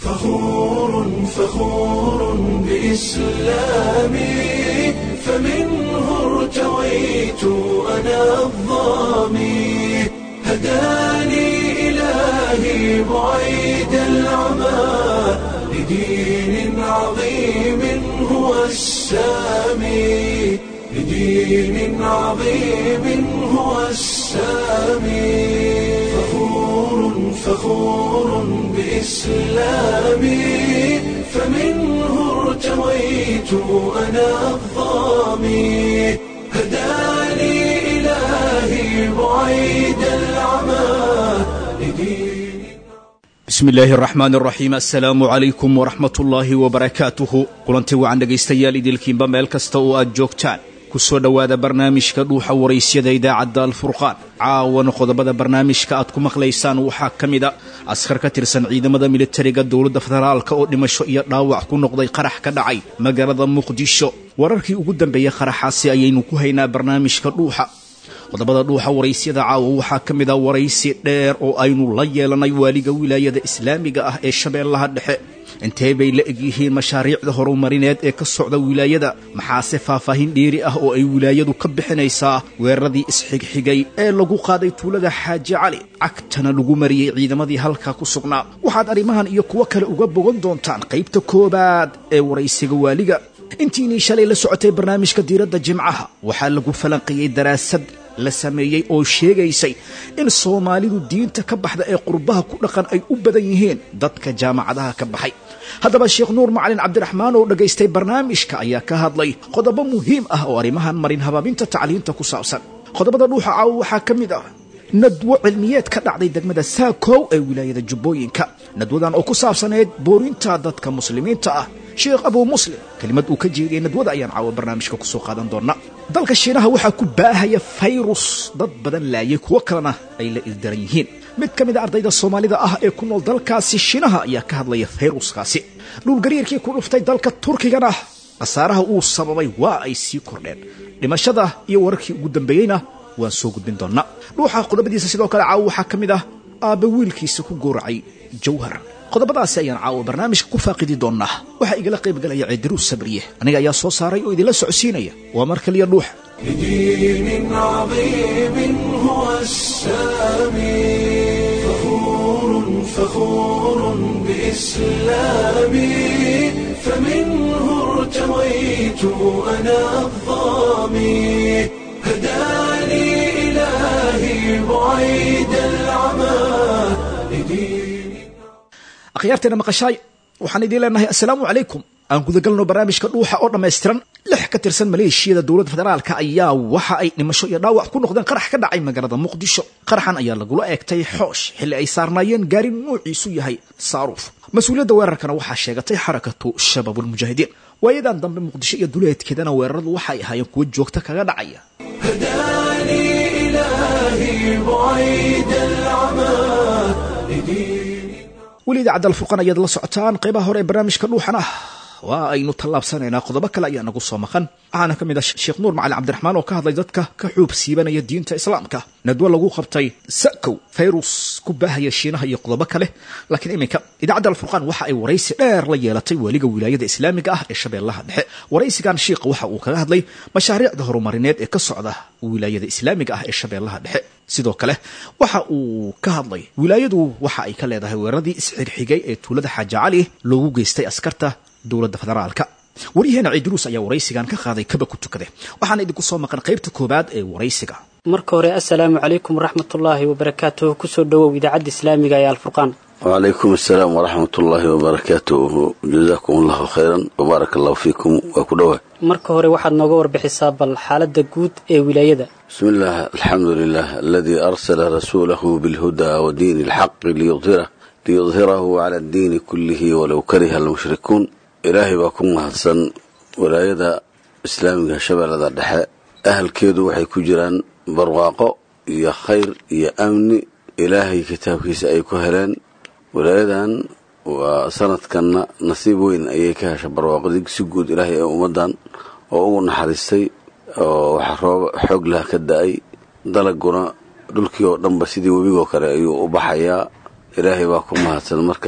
فخور فخور بإسلامي فمنه ارتويت أنا الظامي هداني إلهي بعيد العمى لدين عظيم هو السامي لدين عظيم هو السامي فخور فخور بإسلامي فمنه ارتويت أنا الظامي هداني إلهي بعيد العمى لدين bismi illaahi araxmaan araxiim assalaamu calaykum waraxmat ullaahi wabarakaatuhu kulanti wacan dhegaystayaal idilkiinba meel kasta oo aad joogtaan ku soo dhowaada barnaamijka dhuuxa waraysyada idaacadda alfurqaan caawana qodobada barnaamijka aad ku maqlaysaan waxaa ka mid a askar ka tirsan ciidamada militariga dowladda federaalka oo dhimasho iyo dhaawac ku noqday qarax ka dhacay magaalada muqdisho wararkii ugu dambeeyey qaraxaasi ayaynu ku haynaa barnaamijka dhuuxa qodobada dhuuxa waraysyada caawa waxaa ka mid a waraysi dheer oo aynu la yeelanay waaliga wilaayada islaamiga ah ee shabeellaha dhexe intee bay la egyihiin mashaariicda horumarineed ee ka socda wilaayada maxaase faahfaahin dheeri ah oo ay wilaayadu ka bixinaysaa weeraradii isxigxigay ee lagu qaaday tuulada xaaji cali cagtana lagu mariyey ciidamadii halkaa ku sugnaa waxaad arrimahan iyo kuwo kale uga bogan doontaan qaybta koowaad ee waraysiga waaliga intiinii shalay la socotay barnaamijka diiradda jimcaha waxaa lagu falanqiyey daraasad la sameeyey oo sheegaysay in soomaalidu diinta ka baxda ee qurbaha ku dhaqan ay u badan yihiin dadka jaamacadaha ka baxay haddaba sheekh nuur macalin cabdiraxmaan oo dhegaystay barnaamijka ayaa ka hadlay qodobo muhiim ah oo arrimahan marin habaabinta tacliinta ku saabsan qodobada dhuuxa caawo waxaa ka mid ah nadwo cilmiyeed ka dhacday degmada saakow ee wilaayada jubbooyinka nadwadan oo ku saabsaneyd boorinta dadka muslimiinta ah sheekh abuu muslim kelimad uu ka jeediyey nadwada ayaan caawa barnaamijka kusoo qaadan doona dalka shiinaha waxaa ku baahaya fayrus dad badan laayay kuwo kalena ay la ildaran yihiin mid ka mid a ardayda soomaalida ah ee ku nool dalkaasi shiinaha ayaa ka hadlaya fayruskaasi dhulgariirkii ku dhuftay dalka turkigana khasaaraha uu sababay waa ay sii kordheen dhimashada iyo wararkii ugu dambeeyeyna waan soo gudbin doonnaa dhuuxa qodobadiisa sidoo kale caawa waxaa ka mid ah aabba wiilkiisa ku gowracay jawhar qodobadaasi ayaan caawa barnaamijka ku faaqidi doonnaa waxaa igala qaybgalaya ciidiruus sabriye aniga ayaa soo saaray oo idinla socodsiinaya waa mar kaliya dhuuxa لدين عظيم هو السامي فخور فخور بإسلامي فمنه ارتويت أنا الظامي هداني إلهي بعيد العمى لدين akhyaarteena maqashaay waxaan idiin leenahay assalaamu calaykum aan gudagalno barnaamijka dhuuxa oo dhammaystiran lix ka tirsan maleeshiyada dowladda federaalka ayaa waxa ay dhimasho iyo dhaawac ku noqdeen qarax ka dhacay magaalada muqdisho qaraxan ayaa lagula eegtay xoosh xilli ay saarnaayeen gaari nuuciisu yahay saaruuf mas-uuliyadda weerarkana waxaa sheegatay xarakatu shabaabulmujaahidiin waayadan dambe muqdisho iyo duleedkeedana weeraradu waxay ahaayeen kuwo joogta kaga dhacaya هداني إلهي بعيد العمى لدين weli idaacadda alfurqan ayaad la socotaan qaybaha hore ee barnaamijka dhuuxana waa aynu tallaabsanaynaa qodobo kale ayaa nagu soo maqan waxaana ka mid ah sheekh nuur macalin cabdiraxmaan oo ka hadlay dadka ka xuub siibanaya diinta islaamka nadwo lagu qabtay sakow fayrus ku baahaya shiinaha iyo qodobo kale laakiin iminka idaacadda alfurqaan waxa ay waraysi dheer la yeelatay weliga wilaayada islaamiga ah ee shabeellaha dhexe waraysigan shiikha waxa uu kaga hadlay mashaariicda horumarineed ee ka socda wilaayada islaamiga ah ee shabeellaha dhexe sidoo kale waxa uu ka hadlay wilaayadu waxa ay ka leedahay weeraradii isxigxigay ee tuulada xaaja cali loogu geystay askarta dowladda federaalka waryaheena ciidiruus ayaa waraysigan ka qaaday kaba ku tukade waxaana idinku soo maqan qaybta koowaad ee waraysiga marka hore assalaamu calaykum waraxmatullaahi wabarakaatuhu kusoo dhowow idaacadda islaamiga ee alfurqaan wacalaykum assalaam waraxmat ullaahi wabarakaatuhu jazaakum allahu khayran wabaarak allahu fiikum waa ku dhowaa marka hore waxaad nooga warbixisaa bal xaaladda guud ee wilaayada bismi illah alxamdu lilah aladii arsala rasuulahu bilhudaa wa diini alxaqi liyudhirah liyudhirahu cala addiini kullihi walow kariha almushrikuun ilaahay baa ku mahadsan walaayada islaamiga shabeellada dhexe ahalkeedu waxay ku jiraan barwaaqo iyo khayr iyo amni ilaahay kitaabkiisa ay ku heleen walaayadan waa sanadkanna nasiib weyn ayay ka hesha barwaaqadii si guud ilaahay ee ummaddan oo ugu naxariistay oo waxaa rooba xoog laha ka da-ay dalaguna dhulkii oo dhanba sidii webigoo kale ayuu u baxayaa ilaahay baa ku mahadsan marka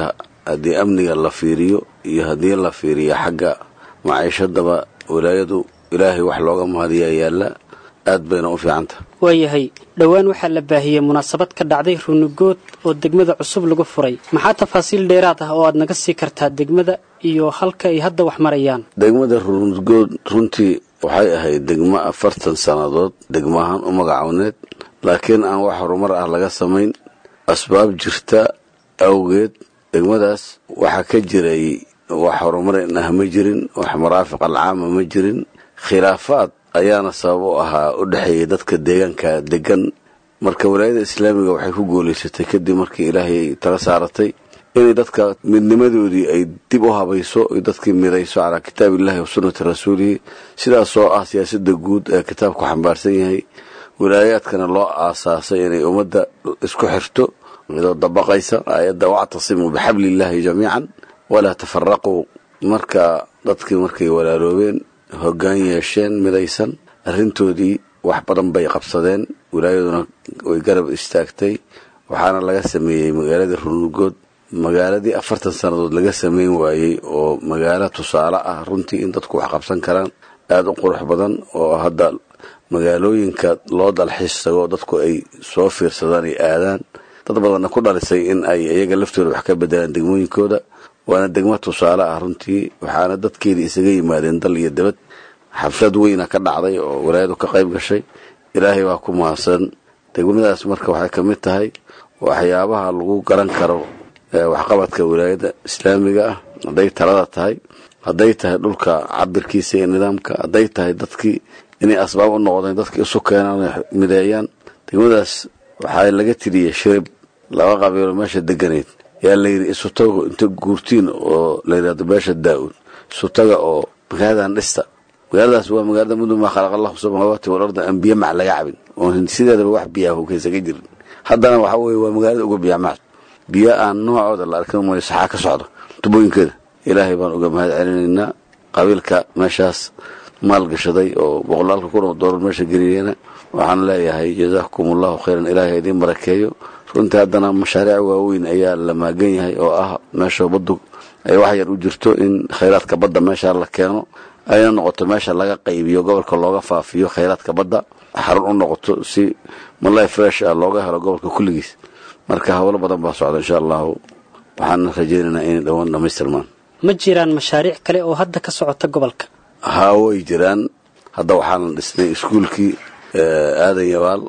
haddii amniga la fiiriyo iyo haddii la fiiriyo xagga maciishadaba walaayadu ilaahay wax looga mahadiyaa yaalla aad bayna u fiicantaha waayahay dhowaan waxaa la baahiyey munaasabad ka dhacday runugood oo degmada cusub lagu furay maxaa tafaasiil dheeraad ah oo aad naga sii kartaa degmada iyo halka ay hadda wax marayaan degmada runugood runtii waxay ahayd degmo afartan sannadood degmahaan u magacowneed laakiin aan wax horumar ah laga samayn asbaab jirta awgeed degmadaas waxaa ka jiray wax horumarin ah ma jirin wax maraafiq alcaama ma jirin khilaafaad ayaana sabab u ahaa u dhexeeyay dadka deegaanka degan marka walaayada islaamiga waxay ku guulaysatay kadib markii ilaahay tala saaratay inay dadka midnimadoodii ay dib u habayso ay dadkii midayso calaa kitaabillahi wa sunnati rasuulihi sidaasoo ah siyaasada guud ee kitaabku xambaarsan yahay walaayaadkana loo aasaasay inay ummadda isku xirto midoo dabaqaysa aayadda wactasimuu bixabliillaahi jamiican walaa tafaraquu marka dadkii markay walaaloobeen hoggaan yeesheen midaysan arrintoodii wax badan bay qabsadeen wilaayaduna way garab istaagtay waxaana laga sameeyey magaaladii runugood magaaladii afartan sannadood laga sameyn waayey oo magaalo tusaale ah runtii in dadku wax qabsan karaan aada u qurux badan oo hadda magaalooyinka loo dalxiis tago dadku ay soo fiirsadaan ay aadaan dad badanna ku dhalisay in ay iyaga laftooda wax ka bedelaan degmooyinkooda waana degmo tusaale ah runtii waxaana dadkeedii isaga yimaadeen dal iyo dabad xaflad weyna ka dhacday oo walaayadu ka qayb gashay ilaahay baa ku mahadsan degmadaas marka waxay ka mid tahay waxyaabaha lagu garan karo waxqabadka walaayada islaamiga ah hadday talada tahay hadday tahay dhulka cabirkiisa iyo nidaamka hadday tahay dadkii inay asbaab u noqdeen dadkii isu keenaan mideeyaan degmadaas waxaa laga tiriyey shirib laba qabiilo meesha deganayd yaa layidhi isutago inta guurtiin oo layidhahdo beesha daa-uud isutaga oo magaaladan dhista magaaladaas waa magaalada mudun maa khalaqa allahu samaawaati walarda aan biyo mac laga cabin oo sideedaba wax biyaha hukaysaga jirin haddana waxa weye waa magaalada uga biya mac biyo aan noocooda la arkin mooyo saxaa ka socda tubooyinkeeda ilaahay baan uga mahad celinaynaa qabiilka meeshaas maal gashaday oo boqolaalka kun oo doolar meesha geliyena waxaan leeyahay jazaakum allahu khayran ilaahay idiin barakeeyo runtii haddana mashaariic waaweyn ayaa la maagan yahay oo ah meesha baddu ay wax yar u jirto in khayraadka badda meesha la keeno ayna noqoto meesha laga qaybiyo gobolka looga faafiyo khayraadka badda xarun u noqoto si malay fresh ah looga helo gobolka kulligiis marka howlo badan baa socda insha allahu waxaan rajaynaynaa inay dhowaan dhamaystirmaan ma jiraan mashaariic kale oo hadda ka socota gobolka haa way jiraan hadda waxaana dhisnay iskuulkii aadan yabaal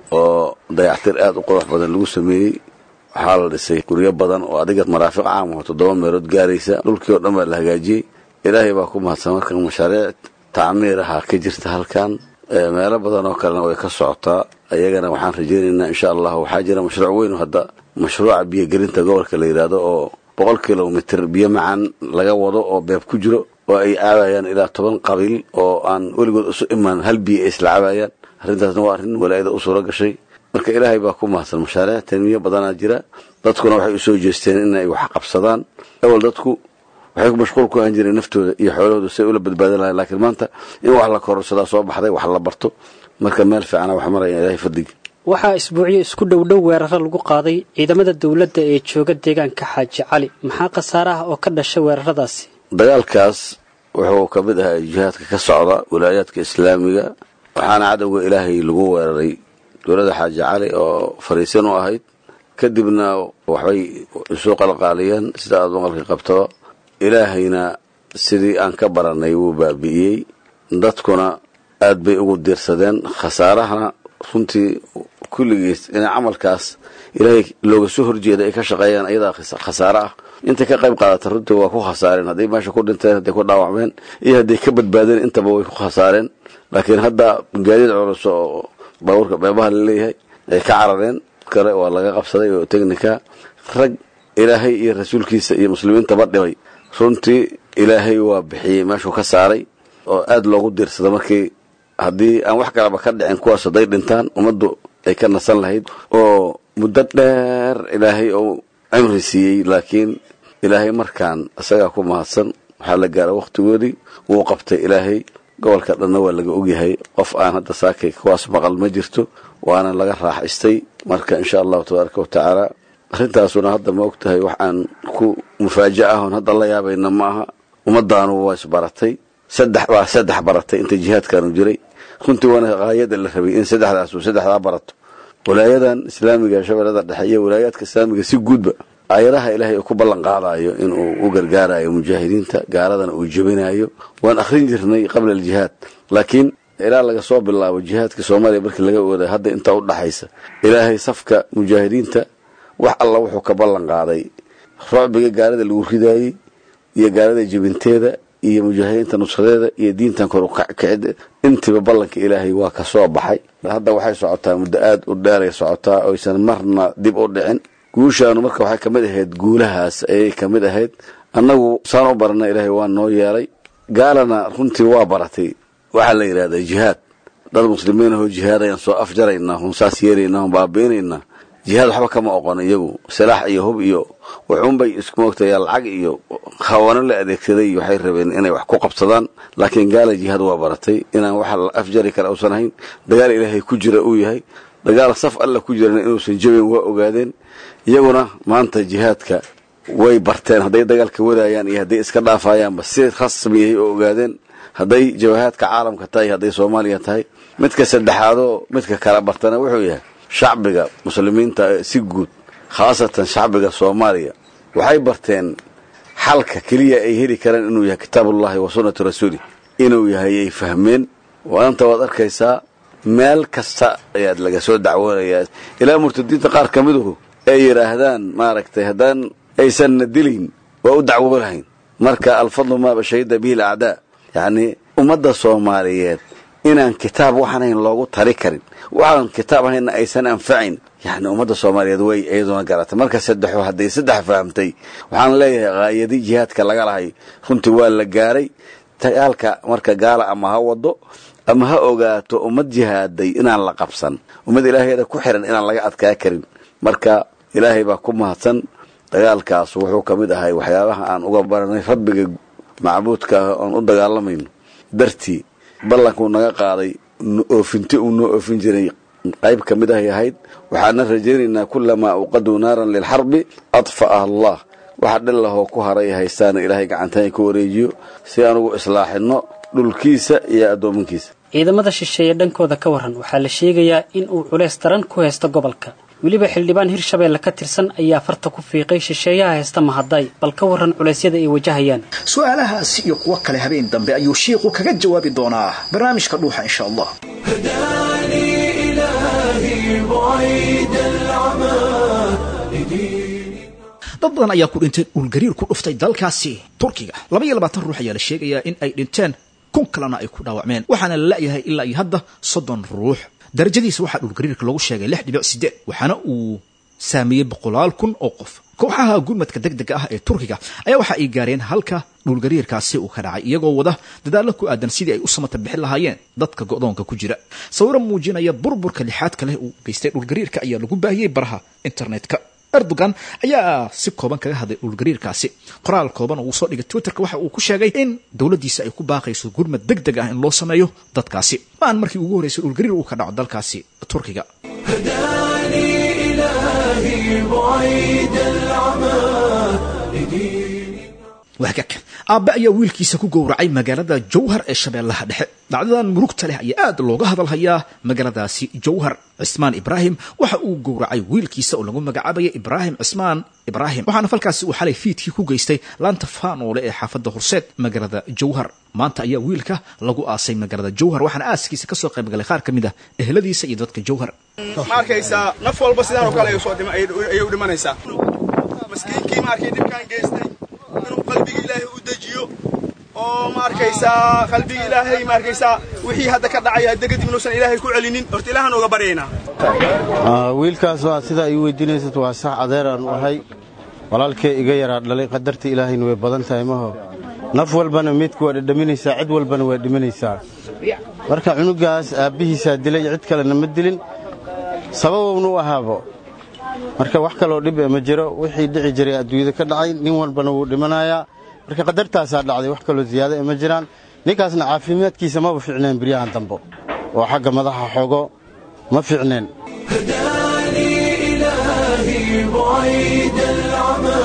oo dayactir aada u qurux badan lagu sameeyey waxaa la dhisay guryo badan oo adiga maraafiq caam oo toddoba meelood gaaraysa dhulkii oo dhan baa la hagaajiyey ilaahay baa ku mahadsan marka mashaariic tacmiir ahaa ka jirta halkan meelo badan oo kalena way ka socotaa ayagana waxaan rajaynaynaa insha allah waxaa jira mashruuc weyn oo hadda mashruuca biyogelinta gobolka la yidhaahdo oo boqol kilomitr biyo macaan laga wado oo beeb ku jiro oo ay caabayaan ilaa toban qabiil oo aan weligood isu imaan hal biyo ay isla caabayaan arrintaasna waa arrin walaayada u suuro gashay marka ilaahay baa ku mahadsan mashaariic tanmiyo badanaa jira dadkuna waxay usoo jeesteen inay wax qabsadaan awal dadku waxay mashquul ku ahan jireen naftooda iyo xoolahooda say ula badbaadan lahayn laakiin maanta in wax la kororsadaa soo baxday wax la barto marka meel fiicana wax maraya ilaahay fadligi waxaa isbuucyo isku dhowdhow weeraro lagu qaaday ciidamada dowladda ee jooga deegaanka xaaji cali maxaa khasaare ah oo ka dhasha weeraradaasi dagaalkaas wuxuu ka mid ahaa jihaadka ka socda wilaayaadka islaamiga waxaana cadowga ilaahay lagu weeraray dowladda xaaji cali oo fariisan u ahayd kadibna waxbay isu qalqaaliyeen sida aada maqalka qabtaba ilaahayna sidii aan ka baranay wuu baabi'iyey dadkuna aad bay ugu diirsadeen khasaarahana runtii kulligiis inay camalkaas ilaahay looga soo horjeeda ay ka shaqeeyaan ayadaa khasaare ah intay ka qayb qaadata runtii waa ku khasaareen hadday meesha ku dhinteen hadday ku dhaawacmeen iyo hadday ka badbaadeen intaba way ku khasaareen laakiin hadda gaadiid culus oo baabuurka beebaha laleeyahay ay ka carareen kale waa laga qabsaday oo technica rag ilaahay iyo rasuulkiisa iyo muslimiintaba dhibay runtii ilaahay waa bixiyey meeshuu ka saaray oo aada loogu diirsada markii haddii aan wax kalaba ka dhicin kuwaas hadday dhintaan ummaddu ay ka nasan lahayd oo muddo dheer ilaahay uu cimri siiyey laakiin ilaahay markaan isagaa ku mahadsan waxaa la gaara wakhtigoodii wuu qabtay ilaahay gobolka dhanna waa laga ogyahay qof aan hadda saakay kuwaas maqal ma jirto waana laga raaxaystay marka insha allahu tabaaraka watacaala arrintaasuna hadda ma og tahay wax aan ku mufaaja ahon hadda la yaabayna ma aha ummadaanu waa isbaratay saddex baa saddex baratay inta jihaadkaanu jiray runtii waana haayada la rabay in saddexdaas uu saddexdaa barato walaayadan islaamiga shabeellada dhexe iyo walaayaadka islaamiga si guudba aayadaha ilaahay uu ku ballan qaadayo inuu u gargaarayo mujaahidiinta gaaladana uu jebinayo waan akhrin jirnay qabla aljihaad laakiin ilaa laga soo bilaabo jihaadka soomaaliya markii laga ooday hadda intaa u dhaxaysa ilaahay safka mujaahidiinta wax alla wuxuu ka ballan qaaday rucbiga gaalada lagu ridaayey iyo gaalada jebinteeda iyo mujaahidiinta nusradeeda iyo diintan kor ukacida intiba ballanka ilaahay waa ka soo baxay hadda waxay socotaa muddo aad u dheeray socotaa oysan marna dib u dhicin guushaanu marka waxay kamid ahayd guulahaas ayay kamid ahayd annagu saan u barana ilaahay waa noo yeelay gaalana runtii waa baratay waxaa la yidhahdaa jihaad dad muslimiin ahoo jihaadayaan soo afjaraynaa hun saas yeelaynaa hun baabiinaynaa jihaad waxba kama oqon iyagu silaax iyo hub iyo wuxuunbay isku moogtayaa lacag iyo hawano la adeegsaday waxay rabeen inay wax ku qabsadaan laakiin gaala jihaad waa baratay inaan waxa la afjari kara uusan ahayn dagaal ilaahay ku jira uu yahay dagaal saf alla ku jirana inuusan jabin waa ogaadeen iyaguna maanta jihaadka way barteen hadday dagaalka wadaayaan iyo hadday iska dhaafayaanba si rasmiyahay oo ogaadeen hadday jawahaadka caalamka tahay hadday soomaaliya tahay midka saddexaadoo midka kala bartana wuxuu yahay shacbiga muslimiinta si guud khaasatan shacbiga soomaaliya waxay barteen xalka keliya ay heli karaan inuu yahay kitaabullahi wa sunnatu rasuuli inuu yahay ay fahmeen waanta waad arkaysaa meel kasta ayaad laga soo dacwoonayaa ilaa murtadiinta qaar ka miduhu ay yidhaahdaan maaragtay haddaan aysanna dilayn waa u dacwoonahayn marka alfadlu maaba shahida bihi alacdaa yacnii ummadda soomaaliyeed inaan kitaab waxaanayn loogu tari karin waxaan kitaab ahayna aysan anfacayn yani ummadda soomaaliyeed way iyaduna garatay marka saddexo hadday saddex fahamtay waxaan leeyahay haayadii jihaadka laga lahay runtii waa la gaaray dagaalka marka gaala ama ha wado ama ha ogaato ummad jihaaday inaan la qabsan ummad ilaaheeda ku xiran inaan laga adkaa karin marka ilaahay baa ku mahadsan dagaalkaas wuxuu ka mid ahay waxyaabaha aan uga baranay rabbiga macbuudka ah oon u dagaalamayno dartii ballankuu naga qaaday oofinti uu noo oofin jiray qayb ka mid ahay ahayd waxaana rajaynaynaa kulamaa uqaduu naaran lilxarbi adfa'aha allah waxa dhillahoo ku haray haystaana ilaahay gacantaan ku wareejiyo si aan ugu islaaxinno dhulkiisa iyo addoominkiisa ciidamada shisheeye dhankooda ka waran waxaa la sheegayaa in uu culays daran ku haysto gobolka weliba xildhibaan hirshabeelle ka tirsan ayaa farta ku fiiqay shisheeyaha haysta mahaday bal ka waran culeysyada ay wajahayaan su-aalahaasi iyo kuwo kale habeen dambe ayuu shiiku kaga jawaabi doonaa barnaamijka dhuuxa insha allah هداني إلهي بعيد العمى لدين dad badan ayaa ku dhintay dhulgariir ku dhuftay dalkaasi turkiga laba iyo labaatan ruux ayaa la sheegayaa in ay dhinteen kun kalena ay ku dhaawacmeen waxaana la la'yahay ilaa iyo hadda soddon ruux darajadiisa waxaa dhulgariirka lagu sheegay lix dhibic sideed waxaana uu saameeyey boqolaal kun oo qof kooxaha gurmadka deg dega ah ee turkiga ayaa waxa ay gaareen halka dhulgariirkaasi uu ka dhacay iyagoo wada dadaallo ku aadan sidii ay u samata bixin lahaayeen dadka go'doonka ku jira sawiro muujinaya burburka lixaadka leh uu geystay dhulgariirka ayaa lagu baahiyey baraha internetka erdogan ayaa si kooban kaga hadlay dhulgariirkaasi qoraal kooban oo uu soo dhigay twitterka waxa uu ku sheegay in dowladdiisa ay ku baaqayso gurmad deg deg ah in loo sameeyo dadkaasi ma aan markii ugu horreysay dhulgariir uu ka dhaco dalkaasi turkiga هداني إلهي بعيد العمى لدين wahgag aabbe ayaa wiilkiisa ku gowracay magaalada jowhar ee shabeellaha dhexe dhacdadan murugta leh ayaa aad looga hadalhayaa magaaladaasi jowhar cismaan ibraahim waxa uu gowracay wiilkiisa oo lagu magacaabaya ibraahim cismaan ibraahim waxaana falkaasi uu xalay fiidkii ku geystay laanta faanoole ee xaafadda horseed magaalada jowhar maanta ayaa wiilka lagu aasay magaalada jowhar waxaana aaskiisa kasoo qaybgalay qaar ka mid ah eheladiisa iyo dadka jowhar ma arkaysaa naf walba sidaan oo kale ayay soo dhima- ayay ayay u dhimanaysaa maskiinkii ma arkay dhibkaan geystay inuu qalbiga ilaahay u dejiyo oo ma arkaysaa qalbiga ilaahay ma arkaysaa wixii hadda ka dhacaya hadda kadib inuusan ilaahay ku celinin horta ilaahan ooga baryaynaa Ah, wiilkaas waa sidaa ii weydiinaysad waa sax adeeraan u ahay walaalkee iga yaraa dhalay qadarta ilaahayna way badan tahay maho naf walbana meydku waa dhadhaminaysaa cid walbana waa dhimanaysaa marka cunugaas aabbihiisaa dilay cid kalena ma dilin sababowna u ahaabo marka wax kaloo dhib eh ma jiro wixii dhici jiray adduunyada ka dhacay nin walbana wuu dhimanayaa marka qadartaasaa dhacday wax kaloo ziyaada eh ma jiraan ninkaasna caafimaadkiisa maba fiicneen biryahan dambo oo xagga madaxa xogo ma fiicneen هداني إلهي بعيد بعيد العمى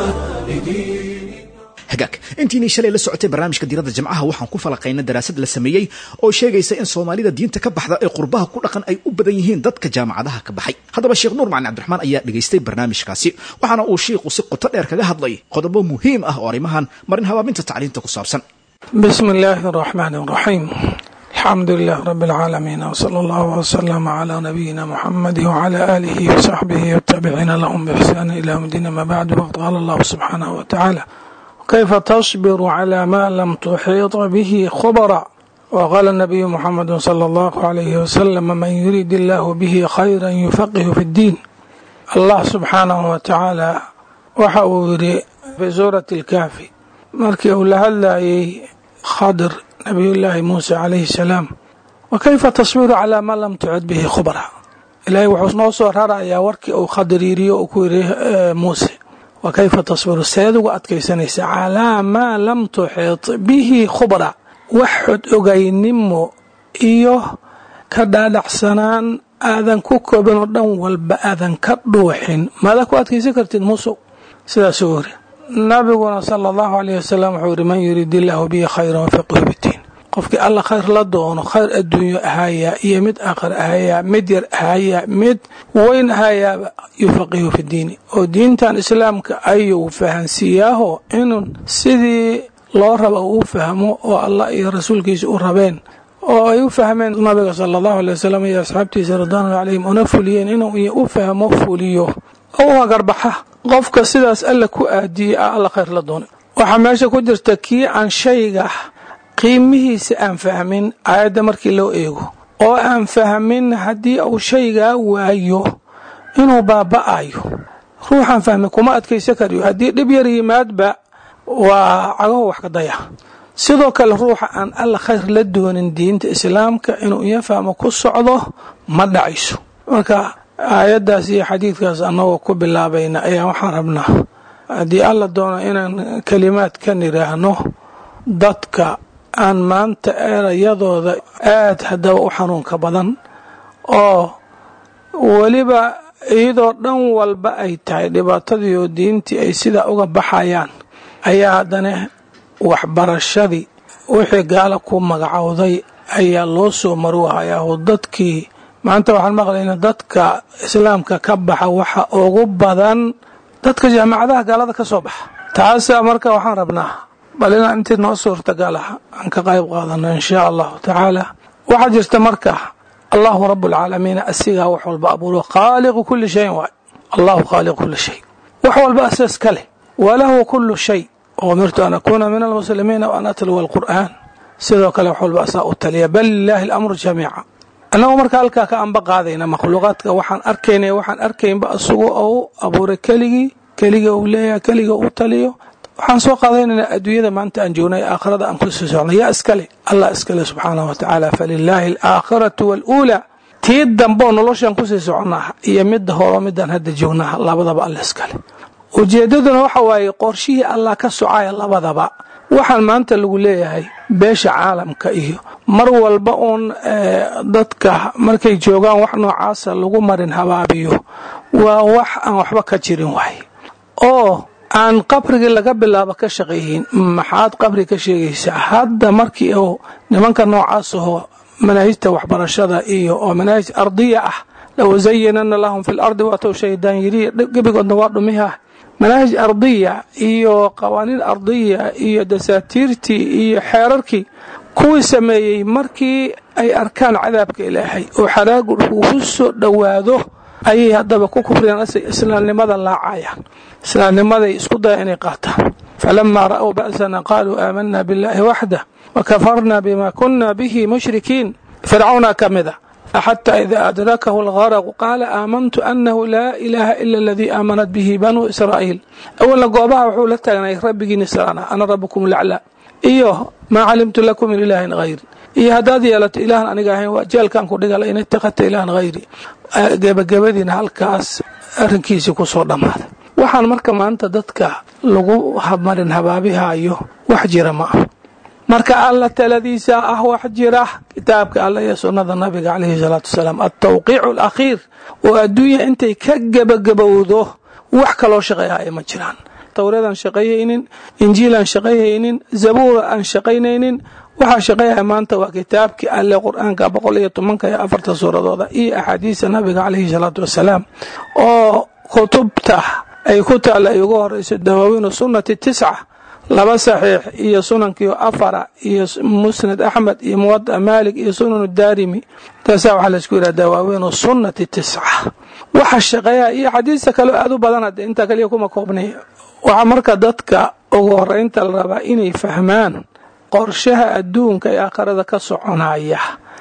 لدين hagaag intiinii shalay la socotay barnaamijka diiradda jamcaha waxaan ku falaqaynay daraasad la sameeyey oo sheegaysa in soomaalida diinta ka baxda ee qurbaha ku dhaqan ay u badan yihiin dadka jaamacadaha ka baxay haddaba sheekh nuur macalin cabdiraxmaan ayaa dhegaystay barnaamijkaasi waxaana uu shiikhu si qoto dheer kaga hadlay qodobo muhiim ah oo arrimahan marin habaabinta tacliinta ku saabsan بسم الله الرحمن الرحيم الحمد لله رب العالمين وصلى الله وسلم على نبينا محمد وعلى آله وصحبه والتابعين لهم بإحسان إلى يوم الدين ما بعد وقد قال الله سبحانه وتعالى كيف تصبر على ما لم تحيط به خبرا وقال النبي محمد صلى الله عليه وسلم من يريد الله به خيرا يفقه في الدين الله سبحانه وتعالى waxa uu yidhi fi suurati alkaafi markii uu la hadlayay khadir nabiyullaahi muuse calayhi salaam wa kayfa tasbiru calaa maa lam tucid bihi khubra ilaahay wuxuu noo soo rarayaa warkii uu khadir yiriyo uu ku yidhi muuse wa kayfa tasbiru seed uga adkaysanaysa calaa maa lam tuxid bihi khubra wax xod ogaynimo iyo ka dhaadhacsanaan aadan ku koobin oo dhan walba aadan ka dhuuxin maadaa ku adkaysan kartid muusow sidaasuu yiri nabiguna sala allahu alayh wasalam wuxuu yidhi man yuriid illaahu bihi khayran wafiqhu biddiin qofkii alla khayr la doono khayr adduunyo ahayaa iyo mid aakhir ahayaa mid yar ahayaa mid weyn ahayaaba yufaqihu fi diini oo diintan islaamka ayuu fahansiiyaaho inuu sidii loo raba uu fahmo oo allah iyo rasuulkiisa u rabeen oo ay u fahmeen nabiga sala allahu alay wasalam iyo asxaabtiisa ridwaanullah calayhim una fuliyeen inuu u fahmo fuliyo oo garbaxa qofka sidaas alla ku aadiyey a alla khayr la doonay waxaa meesha ku jirta kii aan shayga qiimihiisa aan fahmin aayadda markii loo eego oo aan fahmin haddii uu shaygaa waayo inuu baaba'ayo ruuxaan fahmin kuma adkaysan karayo haddii dhib yar yimaadba waa cagaho wax ka daya sidoo kale ruuxa aan alla khayr la doonin diinta islaamka inuu iyo fahmo ku socdo ma dhacayso marka aayaddaas iyo xadiidkaas annagoo ku bilaabayna ayaa waxaan rabnaa haddii alla doono inaan kelimaad ka nidhaahno dadka aan maanta erayadooda aad haddaba u xanuunka badan oo weliba iyadoo dhan walba ay tahay dhibaatadii oo diintii ay sidaa uga baxayaan ayaa haddana waxbarashadii wixii gaala ku magacowday ayaa loo soo marwahayaa oo dadkii maanta waxaan maqlaynaa dadka islaamka ka baxa waxa ugu badan dadka jaamacadaha gaalada ka soo baxa taasa marka waxaan rabnaa bal inaan intii noo suurtagal ah aan ka qayb qaadano inshaa allahu tacaala waxaa jirta marka allahu rabualcaalamiin asigaa wax walba abuuro khaaliqu kuli shayin waay allahu khaaliqu kuli shay wax walba asaas ka leh walahu kulu shay umirtu an akuuna min almuslimiina wa an atluwa alqur'aan sidoo kale wax walba asaa u taliya bal lilaahi alamru jamiica annagu marka halkaa ka anba qaadayna makhluuqaadka waxaan arkaynay waxaan arkaynba asugu ou abuuray keligii keliga uu leeyahay keliga uu taliyo waxaan soo qaadaynaynaa adduunyada maanta aan joognay aakhirada aan kusii socnay yaa iskale allah iskale subxaanahu wa tacaala falilaahi alaakhiratu waaluulaa tii dambeoo noloshaan kusii soconnaa iyo midda horo midaan hadda joognaa labadaba alla iskale ujeeddaduna waxa waaye qorshihii allah ka socaya labadaba waxaan maanta lagu leeyahay beesha caalamka iyo mar walba uun dadka markay joogaan wax noocaasa lagu marin habaabiyo waa wax aan waxba ka jirin waay oo aan qabrigii laga bilaabo ka shaqayhin maxaad qabri ka sheegaysaa hadda markii uu nimanka noocaas aho manaahijta waxbarashada iyo oo manaahij ardiya ah lawasayinana lahum fi lardi waatow shaydaan yiri gebigoodna waa dhumiha manaahij ardiya iyo qawaaniin ardiya iyo dasaatiirtii iyo xeerarkii kuwii sameeyey markii ay arkaan cadaabka ilaahay oo xaraagu ugu soo dhowaado ayay haddaba ku kufriyaan islaamnimada laacayaan islaamnimaday isku daya inay qaataan falamaa ra'w ba'sana qaaluu aamanaa biاllaahi waxdah wakafarna bima kuna bihi mushrikiin fircawna ka mida xtى إida adrakahu اlgarq qaala aamantu anahu laa ilaaha ila اladii aamanat bihi banuu israa'iil awalna goobaha wuxuu la taagnay rabbigiin israana ana rabukum laclaa iyo maa calimtu lakum min ilaahin hayri iyo haddaad yeelato ilaahan aniga ahayn waa jeelkan ku dhigala in itakadta ilaahan hayri gebagabadiina halkaas arrinkiisii ku soo dhammaaday waxaan marka maanta dadka lagu marin habaabihayo wax jira ma ah marka alla taladiisa ah wax jira kitaabka alla iyo sunnada nabiga calayhi salaatu wasalaam altawqiicu alakhiir oo adduunya intay ka gebagabowdo wax kaloo shaqeeyaya ma jiraan towreed aan shaqayhaynin injiil aan shaqayhaynin zabuura aan shaqaynaynin waxaa shaqeeyaya maanta waa kitaabkii alle qur-aanka boqol iyo tobanka iyo afarta suuradooda iyo axaadiista nabiga caleyhi salaatu wasalaam oo kutubta ay ku taalla ay ugu horeyso dawaawiinu sunnati tisca laba saxiix iyo sunankiio afara iyo musnad axmed iyo muwada maalik iyo sunan daarimi taasaa waxaa laisku yidhaha dawaawiinu sunnati tisca waxa shaqeeya iyo xadiista kaleo aad u badan hadde intaa kaliya kuma koobnay waxaa marka dadka ugu horeynta la rabaa inay fahmaan qorshaha adduunka ee aakhirada ka soconaya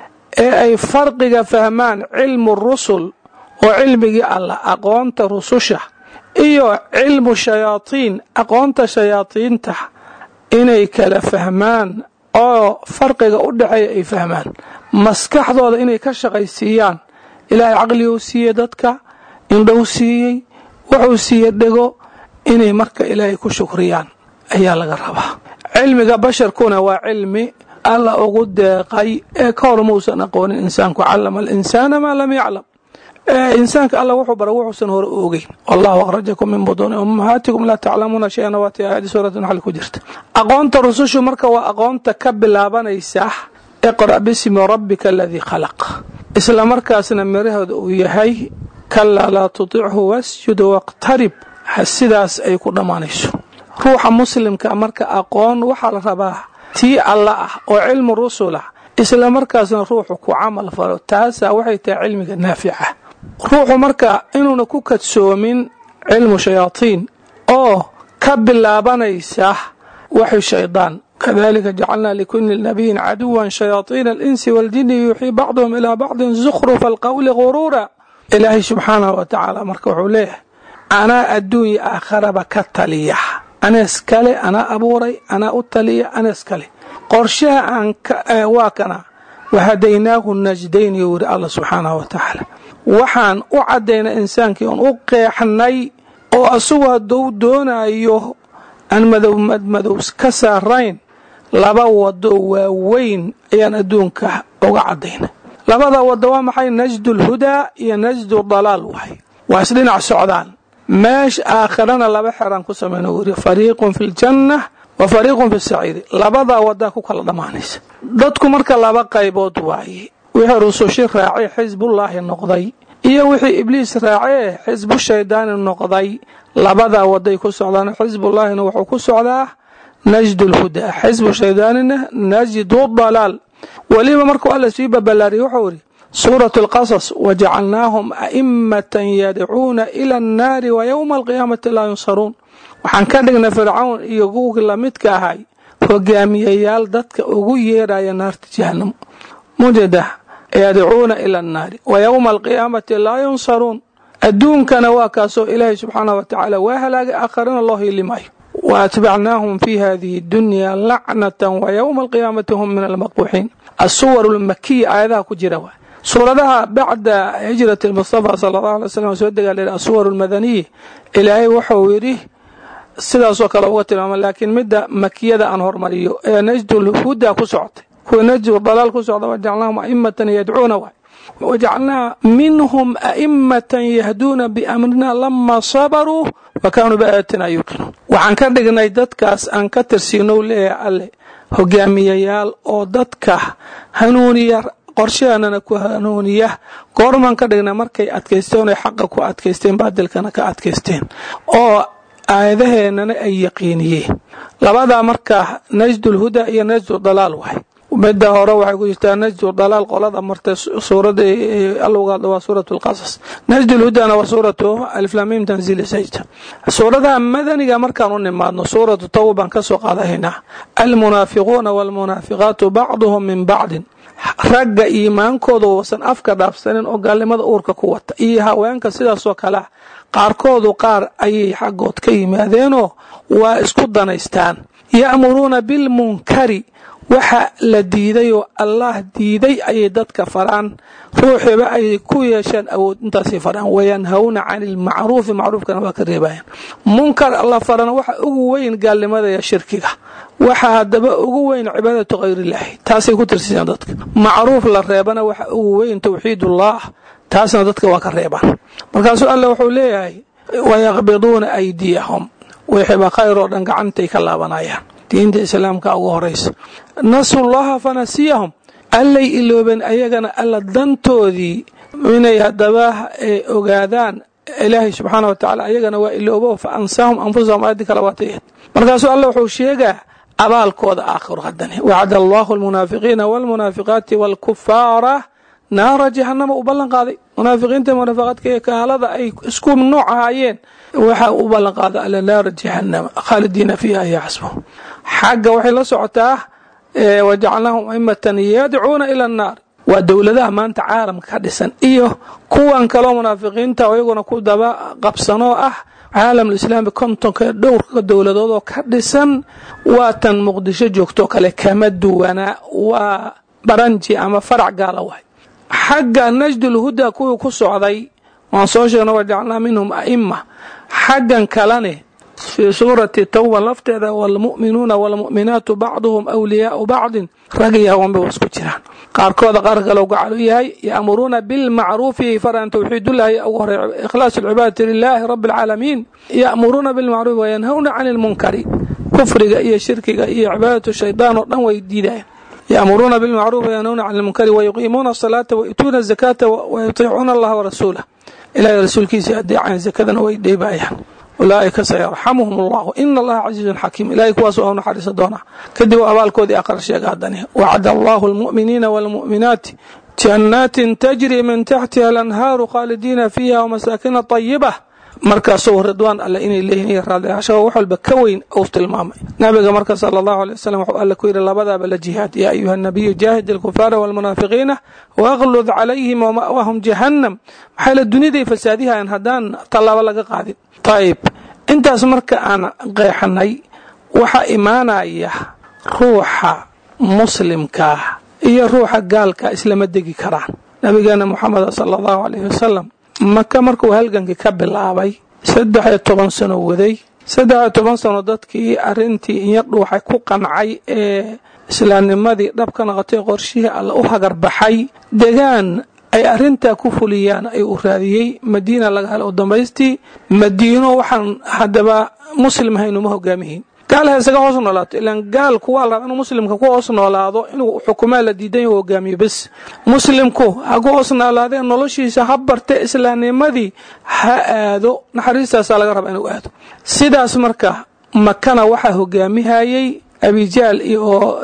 ee ay farqiga fahmaan cilmu rusul oo cilmigii allah aqoonta rususha iyo cilmu shayaatiin aqoonta shayaadiinta inay kala fahmaan oo farqiga u dhexeeya ay fahmaan maskaxdooda inay ka shaqaysiiyaan ilaahay caqliguu siiyey dadka indhow siiyey wuxuu siiyey dhego inay marka ilaahay ku shukriyaan ayaa laga rabaa cilmiga basharkuna waa cilmi alla ugu deeqay ee ka hor mausan aqoonin insaanku callama alinsaana maa lam yaclam insaanka alla wuxuu bara wuxuusan hore ogeyn wallahu akhrajakum min buduuni ummahaatikum laa taclamuuna shay-an waati aayadi suurati naxli ku jirta aqoonta rusushu marka waa aqoonta ka bilaabanaysa iqra' bismi rabbika aladii khalaq isla markaasna mirahooda uu yahay kalaa laa tutichu wasjud waqtarib sidaas ay ku dhammaanayso ruuxa muslimka marka aqoon waxaa la rabaa tii alla ah oo cilmu rusul ah isla markaasna ruuxu ku camal falo taasaa waxay tahay cilmiga naafica ruuxu marka inuuna ku kadsoomin cilmu shayaatiin oo ka bilaabanaysa waxi shaydaan kadalika jacalnaa likuli nabiyin caduwan shayaaiina alinsi waaljini yuuxii bacduhum ilaa bacdin zukhrufa alqowli guruura ilaahay subxaanahu wa tacaala marka wuxuu leeyahay anaa adduunya aakharaba ka taliya anees kale anaa abuuray anaa u taliya anees kale qorshaha aan waa kana wahadaynaahu najdayn yuu yidhi alla subxaanahu wa tacaala waxaan u caddaynay insaankii oon u qeexnay oo asagu hadduu doonayo aan madowmadmadow ka saarayn laba wado waaweyn ayaan adduunka uga caddaynay labada wado waa maxay najdu lhudaa iyo najdu dalaal waay waa isdhinac socdaan meesha aakhirana laba xeraan ku samayna uu yidhi fariiqun fi ljanna wa fariiqun fi saciiri labadaa wadaa ku kala dhammaanaysa dadku marka laba qaybood waaye wixii rusushi raacay xisbullaahi noqday iyo wixii ibliis raacee xisbu shaydaani noqday labadaa waday ku socdaan xisbullaahina wuxuu ku socdaa najdu lhudaa xisbu shaydaanina najdu dalaal weliba markuu alla sii babalaariyey wuxuu yidhi suurat alqasas wajacalnaahum a'immatan yadcuuna ila annaari wa yowma alqiyaamati laa yunsaruun waxaan ka dhignay fircawn iyo kuwii lamidka ahay hogaamiyayaal dadka ugu yeeraya naarta jahanamo mujada yadcuuna ila annaari wa yowma alqiyaamati laa yunsaruun adduunkana waa kaasoo ilaahay subxaanah wa tacaala waa halaagay aakharana loo hiili maayo wa atbacnaahum fi hadihi dunya lacnatan wa yowma alqiyaamati hum min almaqbuuxiin asuwar lmakiya aayadaha ku jira waa suuradaha bacda hijrati mustafa sala allahu alay slam soo degaa asuwar lmadaniya ilaahay wuxuu yidhi sidaasoo kale uga tilmaama laakiin midda makiyada aan hormariyo ee najdulhuda ku socotay kuwa najdu dalaal ku socda wajacalnaahum a'immatan yadcuuna waay wajacalnaa minhum a'immatan yahduuna biamrina lama sabaruu wa kaanuu biaayatina yuuqinuun waxaan ka dhignay dadkaas aan ka tirsiinow leeyahay alle hogaamiyayaal oo dadka hanuuniya qorshahanana ku hanuuniya goormaan ka dhignay markay adkaysteen oy xaqa ku adkaysteen baadilkana ka adkaysteen oo aayadaheennana ay yaqiiniyeen labadaa markaa najdulhuda iyo najdu dalaal waay midda hore waxay ku jirtaa najdu dalaal qolada martay suurada alowgaadha waa suurat lqasas najdulhudana waa suuratu aliflamim tanziil sajda suuradaha madaniga markaan u nimaadno suuratu tawba baan ka soo qaadahaynaa almunaafiquuna waalmunaafiqaatu bacduhum min bacdin ragga iimaankooda uusan afka dhaafsanin oo gaalnimada uurka ku wata iyo haweenka sidaasoo kalea qaarkoodu qaar ayay xaggood ka yimaadeenoo waa isku danaystaan ya'muruuna bilmunkari waxa la diiday oo allah diiday ayay dadka faraan ruuxiiba ay ku yeesheen awood intaasay faraan wayanhawna cani ilmacruufi macruufkana waa ka reebayaan munkar la farana waxa ugu weyn gaalnimada iyo shirkiga waxa haddaba ugu weyn cibaadatu khayrilaahi taasay ku tirsiiyaan dadka macruuf la reebana waxa ugu weyn tawxiidullah taasna dadka waa ka reebaan markaasuu alla wuxuu leeyahay wayaqbiduuna aydiyahum wixiiba khayr oo dhan gacantay ka laabanayaan diinta islaamka ugu horaysa nasullaha fanasiyahum allay iloobeen ayagana alla dantoodii inay haddaba ogaadaan ilaahay subxaana wa tacala ayagana waa iloobo fa ansaahum anfusahum aayadii kale waatayahed markaasuu alla wuxuu sheegaa abaalkooda aakhiro haddane wacada allahu almunaafiqiina waalmunaafiqaati waalkufaara naara jahanama u ballan qaaday munaafiqiinta munaafiqaadka ee kaalada ay isku nooc ahaayeen waxaa u ballan qaaday alla naara jahanama khaalidiina fiiha ya xasbuhu xagga waxay la socotaa wajacalnaahum aimatan yadcuuna ila annaar waa dowladaha maanta caalamka ka dhisan iyo kuwan kaloo munaafiqiinta oo iyaguna ku daba qabsanoo ah caalamlislaami kontonka dhowrka dowladoodoo ka dhisan waa tan muqdisho joogtoo kale kama duwanaa waa baranji ama farac gaala waay xagga najdulhuda kuwii ku socday waan soo sheegna wajacalnaa minhum a'ima xaggan kalene fii suurati tawba lafteeda waalmu'minuuna waalmu'minaatu bacduhum awliyaau bacdin rag iyo haweenba waa isku jiraan qaarkooda qaar kale gacal u yahay ya'muruuna bilmacruufi faran tawxiidullaahi ugu horey ikhlaas alcibaadati lilaahi rabbi alcaalamiin ya'muruuna bilmacruufi wayanhawna cani lmunkari kufriga iyo shirkiga iyo cibaadatu shaydaan oo dhan way diidayaan ya'muruuna bilmacruufi wayanhawna cani lmunkari wayuqiimuuna asalaata wayutuuna azakaata wayutiicuuna allaha warasuulah ilahay rasuulkiisa adeecaan zakadana way dheebaayaan ulaaئika sayarxamuhum اllahu ina allaha casiizun xakiim ilahay kuwaas waa naxariisa doonaa kadib aabalkoodii aqar sheega haddani wacada allahu اlmu'miniina wاlmu'minaati jannaatin tajri min taxtiha alanhaaru khaalidiina fiiha wamasaakina طayibah markaasuu ridwaan alle inay leeyihin iyo raadliyaashaha wax walba ka weyn uu tilmaamay nabiga marka sala allahu alay wasalam wuxuu alle ku yidhi labadaaba la jihaad yaa ayuha nabiyu jaahid alkufaara waalmunaafiqiina waqlud calayhim wama'waahum jahannam maxaa la duniyaday fasaadihayan haddaan tallaabo laga qaadin ayib intaas marka aan qeexanay waxaa imaanaya ruuxa muslimkaa iyo ruuxa gaalka islama degi karaan nabigeena moxameda sala allahu alayh wasalam maka markuu halgankii ka bilaabay saddex iyo toban sano waday saddex iyo toban sano dadkii arrintii inya dhuuxay ku qancay ee islaamnimadii dhab ka noqotay qorshihii alla u hagarbaxay degaan ay arrintaa ku fuliyaan ay u raadiyey madiina laga helo u dambaystii madiino waxaan haddaba muslim haynuma hogaamihiin gaal ha isaga hoos noolaato ilaan gaalku waa la rabaa inuu muslimka ku hoos noolaado inuu xukumaa la diidan yahu hogaamiyo bes muslimku ha ku hoos noolaadee noloshiisa ha barte islaamnimadii ha aado naxariistaasaa laga rabaa inuu aado sidaas marka makana waxaa hogaamihayey abijaal iyo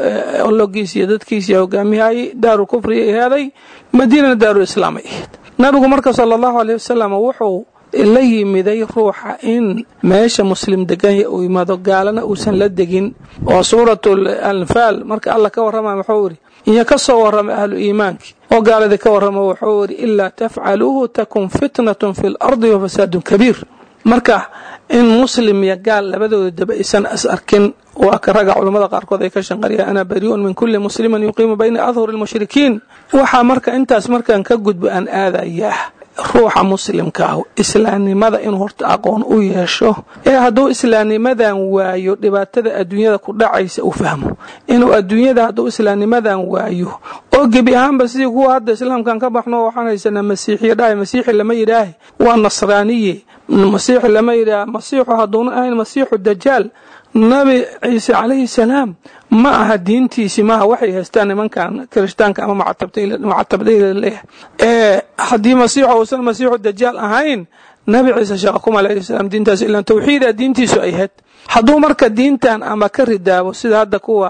ologiis iyo dadkiisa hogaamihayey daaru kufriya ahaaday madiinana daaru islaam ay ahayd nabigu marka sala allahu aleyh wasalam wuxuu la yimiday ruuxa in meesha muslim deganya uu yimaado gaalana uusan la degin oo suuratu anfaal marka alla ka warrama wuxuu idhi iyo ka soo warrama ahlu iimaankii oo gaaladii ka warrama wuxuu idhi ilaa tafcaluuhu takun fitnatun fi lardi wa fasaadun kabiir marka in muslim iyo gaal labadooda daba aysan is arkin waa ka raga culammada qaarkood ay ka shanqariyaan ana bari'un min kulli muslimin yuqiimu bayna adhuri lmushrikiin waxaa marka intaas markaan ka gudbo aan aadayaa ruuxa muslimka ah islaamnimada inuu horta aqoon u yeesho ee hadduu islaamnimadan waayo dhibaatada adduunyada ku dhacaysa uu fahmo inuu adduunyada hadduu islaamnimadan waayo oo gebi ahaanba sidii kuwa hadda islaamkan ka baxno waxaan haysanaa masiixiya dhahay masiixi lama yidhaahe waa nasraaniye masiixi lama yidhaah masiixu hadduuna ahayn masiixu dajaal nabi ciise calayhi salaam ma aha diintiisi maaha waxay haystaan nimankan kirishtaanka ama macatabdayla leeyahay ee haddii masiixu uusan masiixu dajaal ahayn nabi ciise sheekh kuma alayhi salaam diintaas ilaan tawxiida diintiisu ay ahayd hadduu marka diintan ama ka ridaabo sida hadda kuwa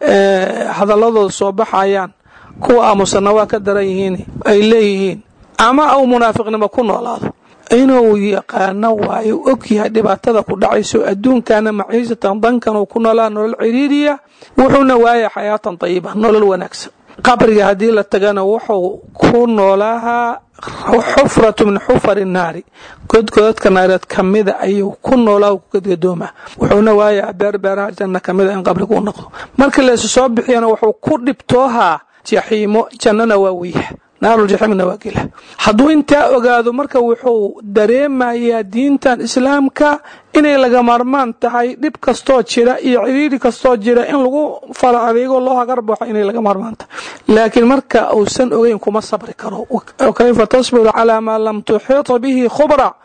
hadaladooda soo baxayaan kuwa aamusana waa ka daran yihiin ay leeyihiin ama uu munaafiqnimo ku noolaado inuu yaqaano waayo og yahay dhibaatada ku dhacayso adduunkana maciisatan dankan uu ku noolaa nolol ciriiriya wuxuuna waaya xayaatan tayiba nolol wanaagsan qabriga haddii la tagana wuxuu ku noolaahaa xufratu min xufari naari godgodadka naareed kamida ayuu ku noolaa ku gadgadoomaa wuxuuna waayaa beerbeeraha janna kamida in qabriga u noqdo marka laysu soo bixiyana wuxuu ku dhibtoohaa jaxiimo jannana waa weyha naaruljaxiimna waa gela hadduu intaa ogaado marka wuxuu dareemayaa diintan islaamka inay laga maarmaan tahay dhib kastoo jira iyo ciriiri kastoo jira in lagu fala adeego loo hagar baxo inay laga maarmaan tahay laakiin marka uusan ogeyn kuma sabri karo kayfa tasbiru calaa maa lam tuxiita bihi khubra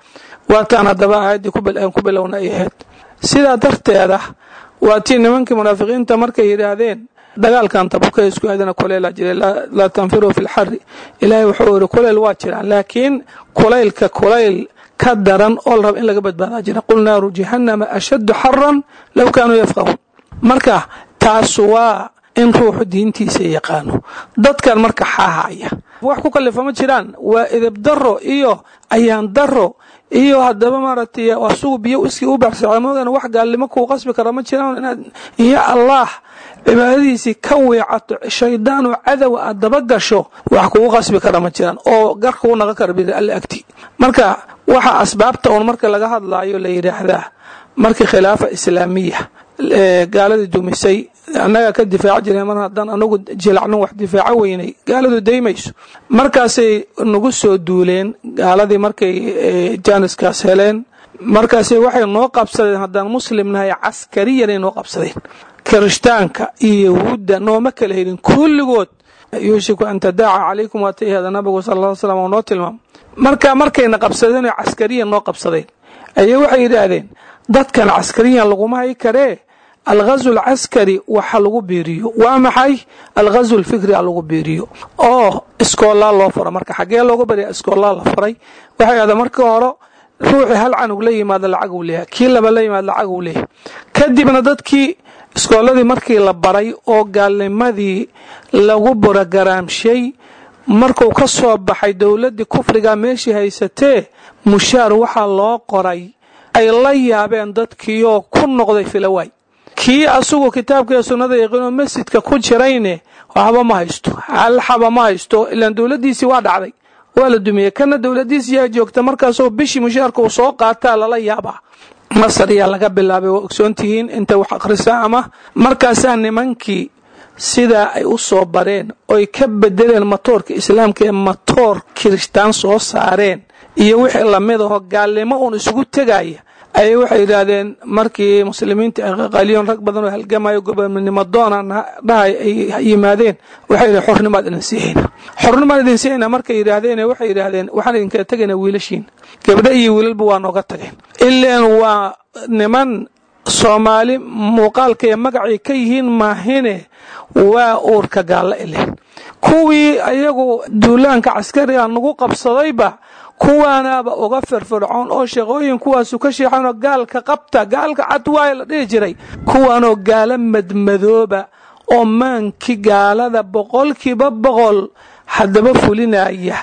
waataan haddaba aayaddii aan ku bilowna ay ahayd sidaa darteeda waa tii nimankii munaafiqiinta markay yidhaahdeen dagaalkan tabuka isku aadana kuleylaa jiray laa tanfiruu fi lxari ilaahay wuxuu yidhi kuleyl waa jiraan laakiin kulaylka kulayl ka daran oo la raba in laga badbaadaa jira qul naaru jahannama ashaddu xaran low kaanuu yafqahuun marka taas waa in ruuxu diintiisa yaqaano dadkan marka xaahaya wax ku kalifa ma jiraan waa edeb daro iyo ayaan daro iyo haddaba maaragtay asugu biyo iskii u baxsada moodan wax gaalnimo kuu qasbi kara ma jiraan inaad iyo allah cibaadadiisii ka weecato shaydaan oo cadowa aad daba gasho wax kugu qasbi kara ma jiraan oo gar kugu naqon kara biri alle agti marka waxa asbaabta uun marka laga hadlaayo la yidhaahdaa markii khilaafa islaamiya gaaladii dumisay annagaa ka difaaci jireen mar haddaan anagu jilacno wax difaaco weynay gaaladu daymayso markaasay nagu soo duuleen gaaladii markay jaaniskaas heleen markaasay waxay noo qabsadeen haddaan muslim nahay caskariyanay noo qabsadeen kirishtaanka iyo yahuudda nooma kala helin kulligood yuushiku an tadaaca calaykum waata ihada nabigu sal ll slam oo noo tilmaamo marka markayna qabsadeen oo caskariyan noo qabsadeen ayay waxay yidhaahdeen dadkan caskariyan laguma hay karee alghazu alcaskari waxa lagu biiriyo waa maxay alghazu alfikri a lagu biiriyo oo iskoolaa loo fura marka xaggee loogu barya iskoolaa la furay waxay ahda markii hore ruuxii hal canug la yimaado lacag uu leeyahay kii laba la yimaado lacag uu leeyahay kadibna dadkii iskooladii markii la baray oo gaalnimadii lagu borogaraamshay markuu ka soo baxay dowladdii kufriga meeshii haysatee mushaar waxaa loo qoray ay la yaabeen dadkiioo ku noqday filawaay kii asugu kitaabkaiyo sunnada yaqiinoo masjidka ku jirayne waxba ma haysto hal xaba ma haysto ilaan dowladdiisii waa dhacday waa la dumiyey kana dowladdiisii yaa joogta markaasoo bishii mushaarka uu soo qaataa lala yaabaa masar yaa laga bilaabay waa ogsoontihiin inta wax akhrisa ama markaasaa nimankii sidaa ay u soo bareen oy ka bedeleen matoorka islaamka ee matoor kirishtaan soo saareen iyo wixii lamid aho gaalnimo uun isugu tegaya ayay waxay yidhaahdeen markii muslimiinta ay qaqaliyoon rag badan oo halgamayo gobonimo doona dhahay ay yimaadeen waxay yidhahen xornimaad idin siihayna xornimaad idin siihayna markay yidhaahdeen waxay yidhaahdeen waxaan idinkala tegaynaa wiilashiin gabdho iyo wiilalba waa nooga tageen ileen waa niman soomaali muuqaalka iyo magacay ka yihiin maahine waa uurka gaalla ileen kuwii ayagu duulaanka caskariga nagu qabsadayba kuwaanaaba uga firfircoon oo shaqooyin kuwaasu ka sheexanoo gaalka qabta gaalka cad waaya la dhihi jiray kuwaanoo gaalo madmadooba oo maankii gaalada boqolkiiba boqol haddaba fulinaya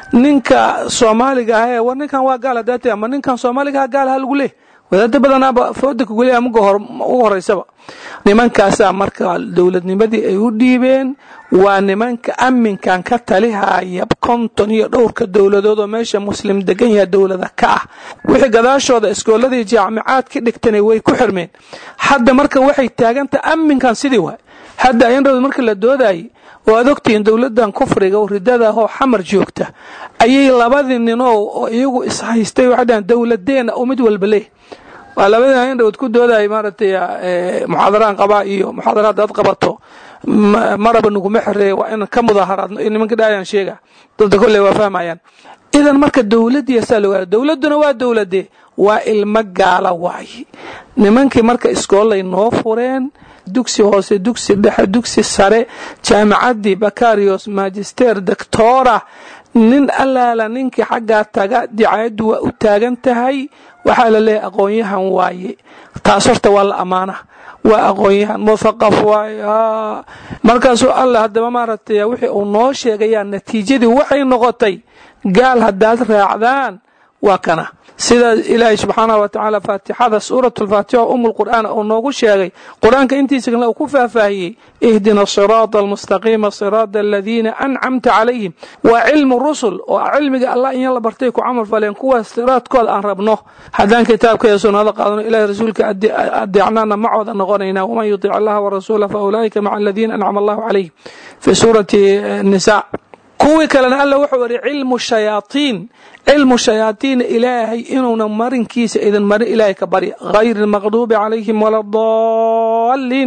ninka soomaaliga ahee war ninkan waa gaal hadaate ama ninkan soomaaliga ah gaal ha lagu leeh wadaada badanaaba fooda kugeliya ugu horeysaba nimankaasaa marka dowladnimadii ay u dhiibeen waa nimanka amminkan ka talihaya konton iyo dhowrka dowladood oo meesha muslim degan yaha dowlada ka ah wixii gadaashooda iskooladii jaamicaad ka dhigtana way ku xirmeen hadda marka waxay taagantaha amminkan sidii waay hadda ayandhowd markii la doodayay oo aad ogtihiin dowladdan kufriga oo ridada ahoo xamar joogta ayay labadii ninoo oo iyagu ishaystay waxay dhahan dowladeena oo mid walba leh waa labadii ayandhowd ku doodayay maaragtay muxaadaraan qabaa iyo muxaadaraad aad qabato maraba naguma xereeye waa in ka mudaaharaadno iyo nimanka dhaayaan sheega dadka kolley waa fahmayaan idan marka dowladdiiya saa loo gaara dowladduna waa dowladee waa ilmo gaala waaye nimankii marka iskoolay noo fureen dugsi hoose dugsi dhexe dugsi sare jaamicaddii bakarios magister doctora nin allaala ninkii xaggaa taga dicaayaddu waa u taagan tahay waxaa la leeyahay aqoon-yahan waaye taas horta waa la ammaana waa aqoon-yahan muthaqaf waaye markaasuu alla haddaba maaragtay wixii uu noo sheegayaa natiijadii waxay noqotay gaal haddaad raacdaan waa kana sida ilaahay subxaanahu wa tacaala faatixada suuratu lfaatixa o umu lqur'aan uu noogu sheegay qur-aanka intiisa kale uu ku faahfaahiyey ihdina siraada almustaqiima siraada aladiina ancamta calayhim waa cilmu rusul oo cilmiga allah in la bartay ku camal faleen kuwaas siraadkooda aan rabno haddaan kitaabka iyo sunnada qaadano ilahay rasuulka adeecnaana macooda noqonaynaa waman yutic allaha warasuula fa ulaa'ika maca aladiina ancama allahu calayhim fi suurati nisa kuwii kalena alla wuxuu yidhi cilmu shayaatiin cilmu shayaatiina ilaahay inuuna marinkiisa idin marin ilaahay ka barya hayri lmaqduubi calayhim wala daalliin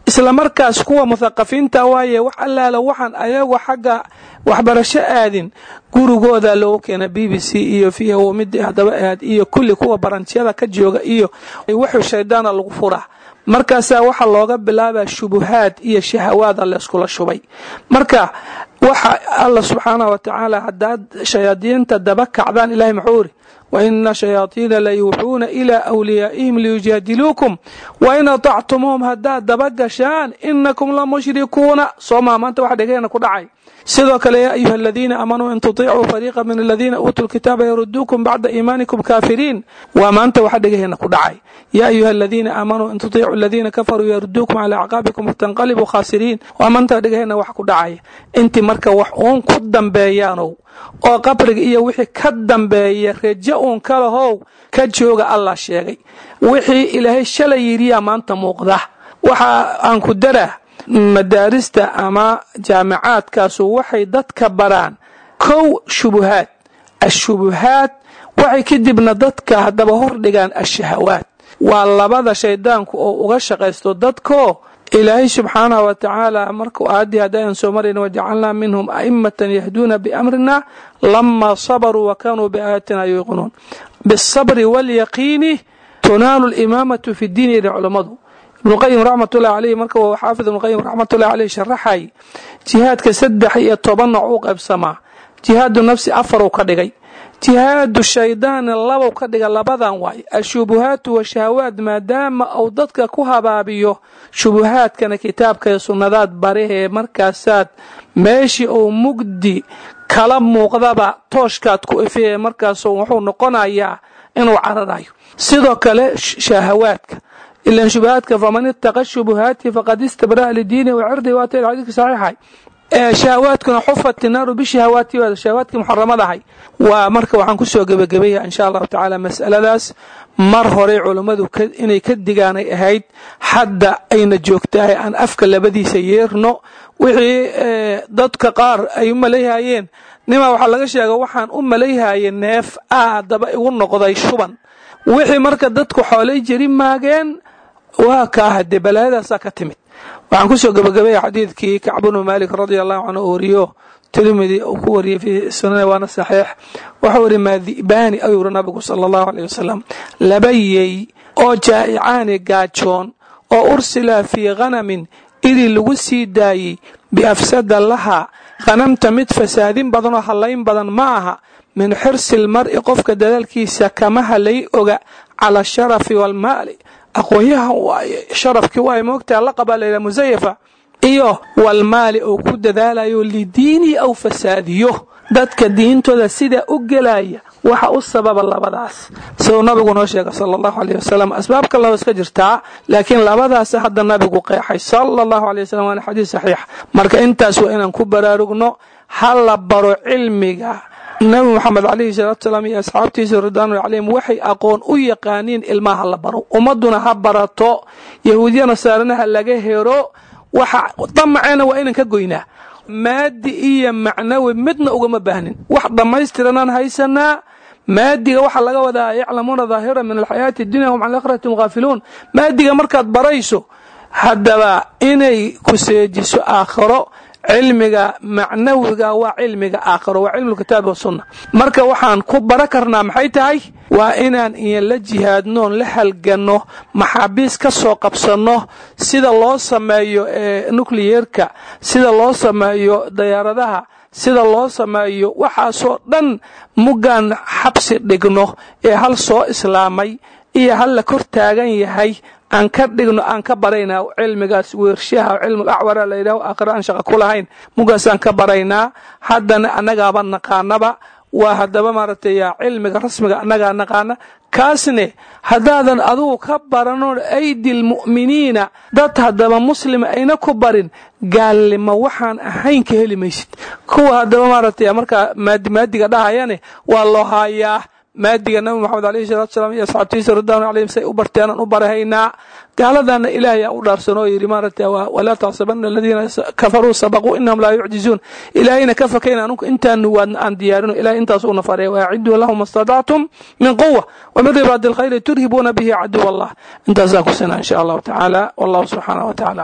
isla markaas kuwa muthaqafiinta waaye wax allaala waxaan ayagu xagga waxbarasho aadin gurigooda loogu keena b b c iyo v midii haddaba aad iyo kulli kuwa baranjyada ka jooga iyo wuxuu shaydaana lagu furaa markaasaa waxaa looga bilaabaa shubuhaad iyo shahawaada layskula shubay marka waxa alla subxaanah wa tacaala haddaad shayaadiinta daba kacdaan ilahay muxuu iri waina shayaadiina la yuuxuuna ilaa wliyaa'ihim liyujaadiluukum wain atactumuuhum haddaad daba gashaan inakum la mushrikuuna soomaa maanta waxa dhegeena ku dhacay sidoo kale yaa ayuha aladiina aamanuu in tuطicuu fariiqa min aladiina uutuu lkitaaba yaruduukum bacda iimaanikum kaafiriin waa maanta waxa dhegaheena ku dhacay yaa ayuha aladiina aamanuu in tuطicuu aladiina kafaruu yaruduukum calaa acqaabikum fatanqalibuu khaasiriin waa maanta dhegaheena wax ku dhacaya intii marka wax uun ku dambeeyaanow oo qabriga iyo wixii ka dambeeya rejo uun kalahow ka jooga allah sheegay wixii ilaahay shalay yidhiyaa maanta muuqda waxa aan ku daraa madaarista ama jaamicaadkaasu waxay dadka baraan kow shubuhaad ashubuhaad waxay kadibna dadka haddaba hordhigaan ashahawaad waa labada shaydaanku oo uga shaqaysto dadko ilaahay subxaanahu wa tacaala markuu aayaddii haddaan soo marayna wajacalnaa minhum a'immatan yahduuna biamrina lamaa sabaruu wa kaanuu biaayaatina yuuqinuun biالsabri wاlyaqiini tunaalu limaamatu fi diin yidhi culammadu ibnuqayim raxmatullahi caleyh marka uu xaafid ibnuqayim raxmatullahi caleyh sharaxay jihaadka saddex iyo toban nooc u qaybsamaa jihaadu nafsi afaruu ka dhigay jihaadu shaydaani labow ka dhiga labadan waay ashubuhaatu washahawaad maadaama uu dadka ku habaabiyo shubuhaadkana kitaabka iyo sunnadaad barihee markaasaad meeshii uu mugdi kala muuqdaba tooshkaad ku ifiyee markaasu wuxuu noqonayaa inuu cararayo sidoo kale shahawaadka ilan shubahaadka faman itaqa shubuhaati faqad istabra'a lidiini wacirdi waata xadiidka saxiixay shahawaadkuna xufat inaaru bishahawaati shahawaadkii muxaramadahay waa marka waxaan kusoo gebagabeeya insha allahu tacaala masaladaas mar horey culummadu inay ka digaanay ahayd hadda ayna joogtahay aan afka labadiisa yeerno wixii dadka qaar ay u malayhayeen nimaa waxaa laga sheega waxaan u malayhayay neef aadaba igu noqday shuban wixii marka dadku xoolay jeri maageen waa kaa hadee balaayadaasaa ka timid waxaan kusoo gabagabeeya xadiidkii kacbunu maalik radia allahu canhu u wariyo tirmidi uu ku wariyey fii sunane waana saxiix wuxuu yidhi maadi'baani ayuu yiri nabigu sala allahu aleyh wasalam laba yey oo jaa'icaani gaajoon oo ursila fii khanamin idii lagu sii daayey biafsada laha khanamta mid fasaadin badan oo hallayn badan ma aha min xirsi lmar'i qofka dadaalkiisa kama halay oga cala asharafi waalmaali aqoonyaha waaye sharafkii waaye moogtaa la qabaa layidhaha musayafa iyo walmaali uu ku dadaalayo lidiinihi aw fasaadiyo dadka diintooda sidaa u gelaya waxa u sababa labadaas siduu nabigu noo sheega sala allahu aleyh wasalam asbaab kaleo iska jirtaa laakiin labadaas hadda nabigu qeexay sala allahu aley wasalam waana xadiis saxiix marka intaas waa inaan ku baraarugno ha la baro cilmiga nabi moxamed calayhi salaatu salaam iyo asxaabtiisa ridwaanu calayhim waxay aqoon u yaqaaniin ilmaha la baro ummadduna ha barato yahuudiya nasaarana ha laga hero waxa damaceena waa inaan ka goynaa maadi iyo macnawi midna ugama baahnin wax dhammaystiranaan haysanaa maadiga waxaa laga wadaa yaclamuuna daahira min alxayaati dunya hum can akhirati haafiluun maadiga markaad barayso haddaba inay ku seejiso aakhiro cilmiga macnawiga waa cilmiga aakhiro waa cilmu kitaabi wasunna marka waxaan ku bara karnaa maxay tahay waa inaan iyan la jihaadnoon la halganno maxaabiis ka soo qabsanno sida loo sameeyo nucliyerka sida loo sameeyo dayaaradaha sida loo sameeyo waxaasoo dhan muggaan xabsi dhigno ee hal soo islaamay iyo hal la kor taagan yahay aan ka dhigno aan ka baraynaa cilmigaas weershaha cilmul acwara la yidhaho aakhira aan shaqa ku lahayn mugaasaan ka baraynaa haddana annagaaba naqaanaba waa haddaba maaragtay cilmiga rasmiga annagaa naqaana kaasne haddaadan adugu ka barano aydil mu'miniina dad haddaba muslima ayna ku barin gaalnimo waxaan ahayn ka heli maysid kuwa haddaba maaragtay markaa maadimaadiga dhahayane waa loo haayaa maadiga nabi moxamed alayhi salatu salaam iyo asxaabtiisa ridwaanu calayhim say u barteenaan u barahaynaa gaaladana ilaahay aa u dhaarsan oo yidhi maaragtay walaa taxsabana aladiina kafaruu sabaquu inahum laa yucjizuun ilaahayna ka fakayna anunku intaanu waadna aan diyaarino ilahay intaas uuna fareeya waaciduu lahum istadactum min quwa wamin ribaadi alkhayri turhibuuna bihi caduw allah intaasaan ku sinaa insha allahu tacaala wallahu subxaanah wa tacala aclam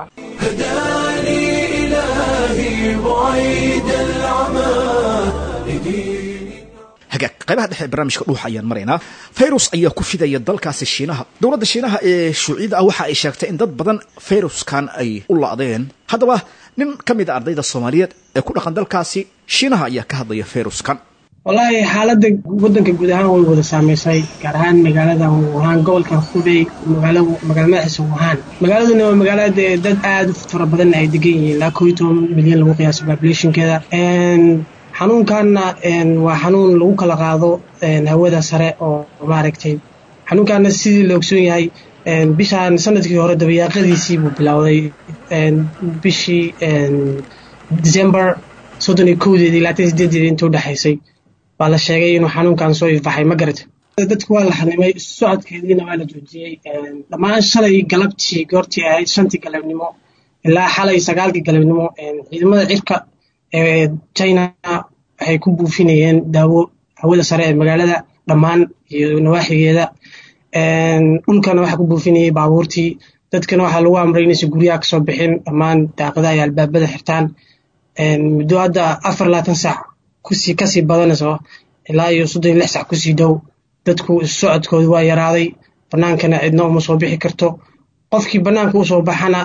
هداني إلهي بعيد العمى لدين hagaag qaybaha dhexe ee barnaamijka dhuuxa ayaan maraynaa fayrus ayaa ku fidaya dalkaasi shiinaha dowladda shiinaha ee shuuciyada ah waxa ay sheegtay in dad badan fayruskan ay u la'deen haddaba nin ka mid a ardayda soomaaliyeed ee ku dhaqan dalkaasi shiinaha ayaa ka hadlaya fayruskan wallaahi xaaladda waddanka guud ahaan way wada saamaysay gaar ahaan magaalada wuhaan gobolkan hubey magaala magaala madaxiisa wuhaan magaaladuna waa magaalada dee dad aada u fara badan ay degan yihiin ilaa koo iyo toban milyan lagu qiyaaso populationkeeda xanuunkanna waa xanuun lagu kala qaado hawada sare oo maaragtay xanuunkaana sidii la ogsoon yahay bishaan sanadkii hore dabayaaqadiisii buu bilowday bishii december soddon iyo kowdeedii labaatan sideedeedii inta udhexaysay baa la sheegay inuu xanuunkan soo ifaxay ma garata dadku waa la xanimay socodkeediina waa la joojiyey dhammaan shalay galabtii goortii ahayd shantii galabnimo ilaa xalay sagaalkii galabnimo ciidamada cirka ee china waxay ku buufinayeen daawo hawada sare ee magaalada dhammaan iyo nawaaxigeeda dhulkana waxaa ku buufinayay baabuurtii dadkana waxaa lagu amray inaysan guryaha kasoo bixin dhammaan daaqadaha iyo albaabada xirtaan muddo hadda afar labaatan saac kusii kasii badanayso ilaa iyo soddon iyo lix sac kusii dhow dadku socodkooda waa yaraaday bannaankana cidna uma soo bixi karto qofkii bannaanka usoo baxana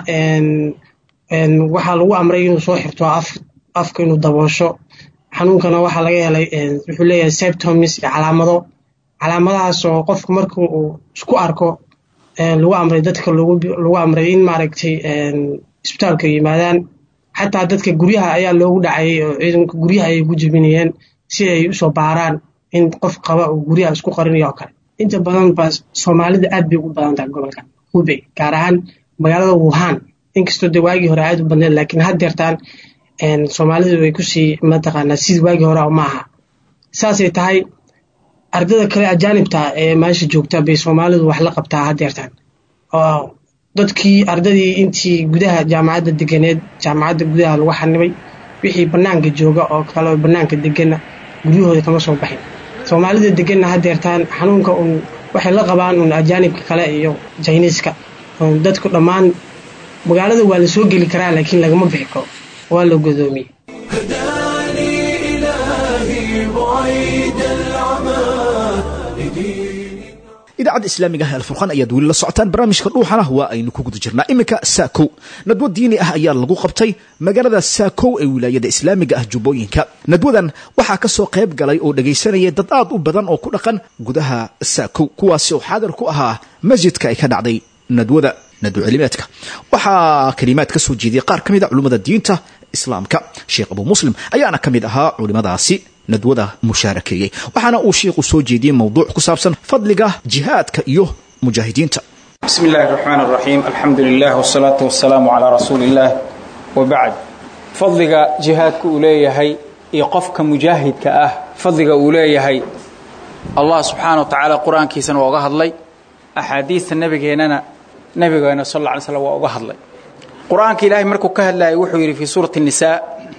waxaa lagu amray inuu soo xirto af afka inuu daboosho xanuunkana waxaa laga helay wuxuu leeyahay septomis iyo calaamado calaamadahaas oo qofku marka uu isku arko lagu amray dadka lagu amray in maaragtay isbitaalka yimaadaan xataa dadka guryaha ayaa loogu dhacayay oo ciidanka guryaha ayay ku jebinayeen si ay usoo baaraan in qof qaba uu guryaha isku qarinayo oo kale inta badan ba soomaalida aad bay ugu badan tahay gobolkan hubey gaar ahaan magaalada wuhan inkastoo de waagii hore aad u badneed laakiin haddeertaan soomaalidu way kusii mataqaanaa sidii waagii hore ma aha saasay tahay ardada kale ajaanibta ee meesha joogta bay soomaalidu wax la qabtaa haddeertaan oo dadkii ardadii intii gudaha jaamacadda deganeed jaamacadda gudaha lagu xanibay wixii bannaanka jooga oo kale bannaanka degana guryahooda kama soo baxin soomaalida deganna haddeertaan xanuunka un waxay la qabaan un ajaanibka kale iyo jiniiska dadku dhammaan magaalada waa la soo geli karaa laakiin lagama bixi karo waa la godoomiyey هداني إلهي بعيد العمى لدين idaacadda islaamiga ah alfurqaan ayaad weli la socotaan barnaamijka dhuuxana waa aynu ku guda jirnaa iminka saakow nadwo diini ah ayaa lagu qabtay magaalada saakow ee wilaayada islaamiga ah jubbooyinka nadwadan waxaa ka soo qayb galay oo dhegaysanayay dad aad u badan oo ku dhaqan gudaha saakow kuwaasi oo xaadir ku ahaa masjidka ay ka dhacday nadwada nadwo celimeedka waxaa kalimaad ka soo jeediyay qaar ka mid a culimmada diinta islaamka sheekh abu muslim ayaana ka mid ahaa culimmadaasi nadwada mushaarakeeyey waxaana uu sheikhu soo jeediyey mowduuc ku saabsan fadliga jihaadka iyo mujaahidiinta بسم الله الرحمن الرحيم الحمد لله والصلاة والسلام على رسول الله وبعد فضلك جهادك أوليهي يقفك مجاهدك أه فضلك أوليهي الله سبحانه وتعالى قرآن كيسا وغهد لي أحاديث النبي هنا نبي صلى الله عليه وسلم وغهد لي قرآن إلهي مركو كهل لا يوحي في سورة النساء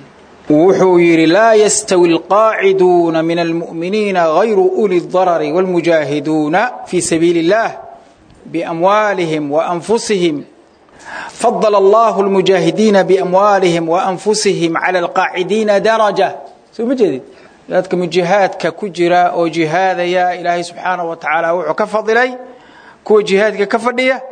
wuxuu yidhi laa yastawi alqaaciduuna min almu'miniina hayru uli اdarari wاlmujaahiduuna fii sabiili اllah biamwaalihim waanfusihim fadala allahu lmujaahidiina biamwaalihim waanfusihim cala alqaacidiina daraja soo ma jeedid dadka mujihaadka ku jira oo jihaadaya ilaahay subxaanaه wa tacaala wuxuu ka fadilay kuwa jihaadka ka fadhiya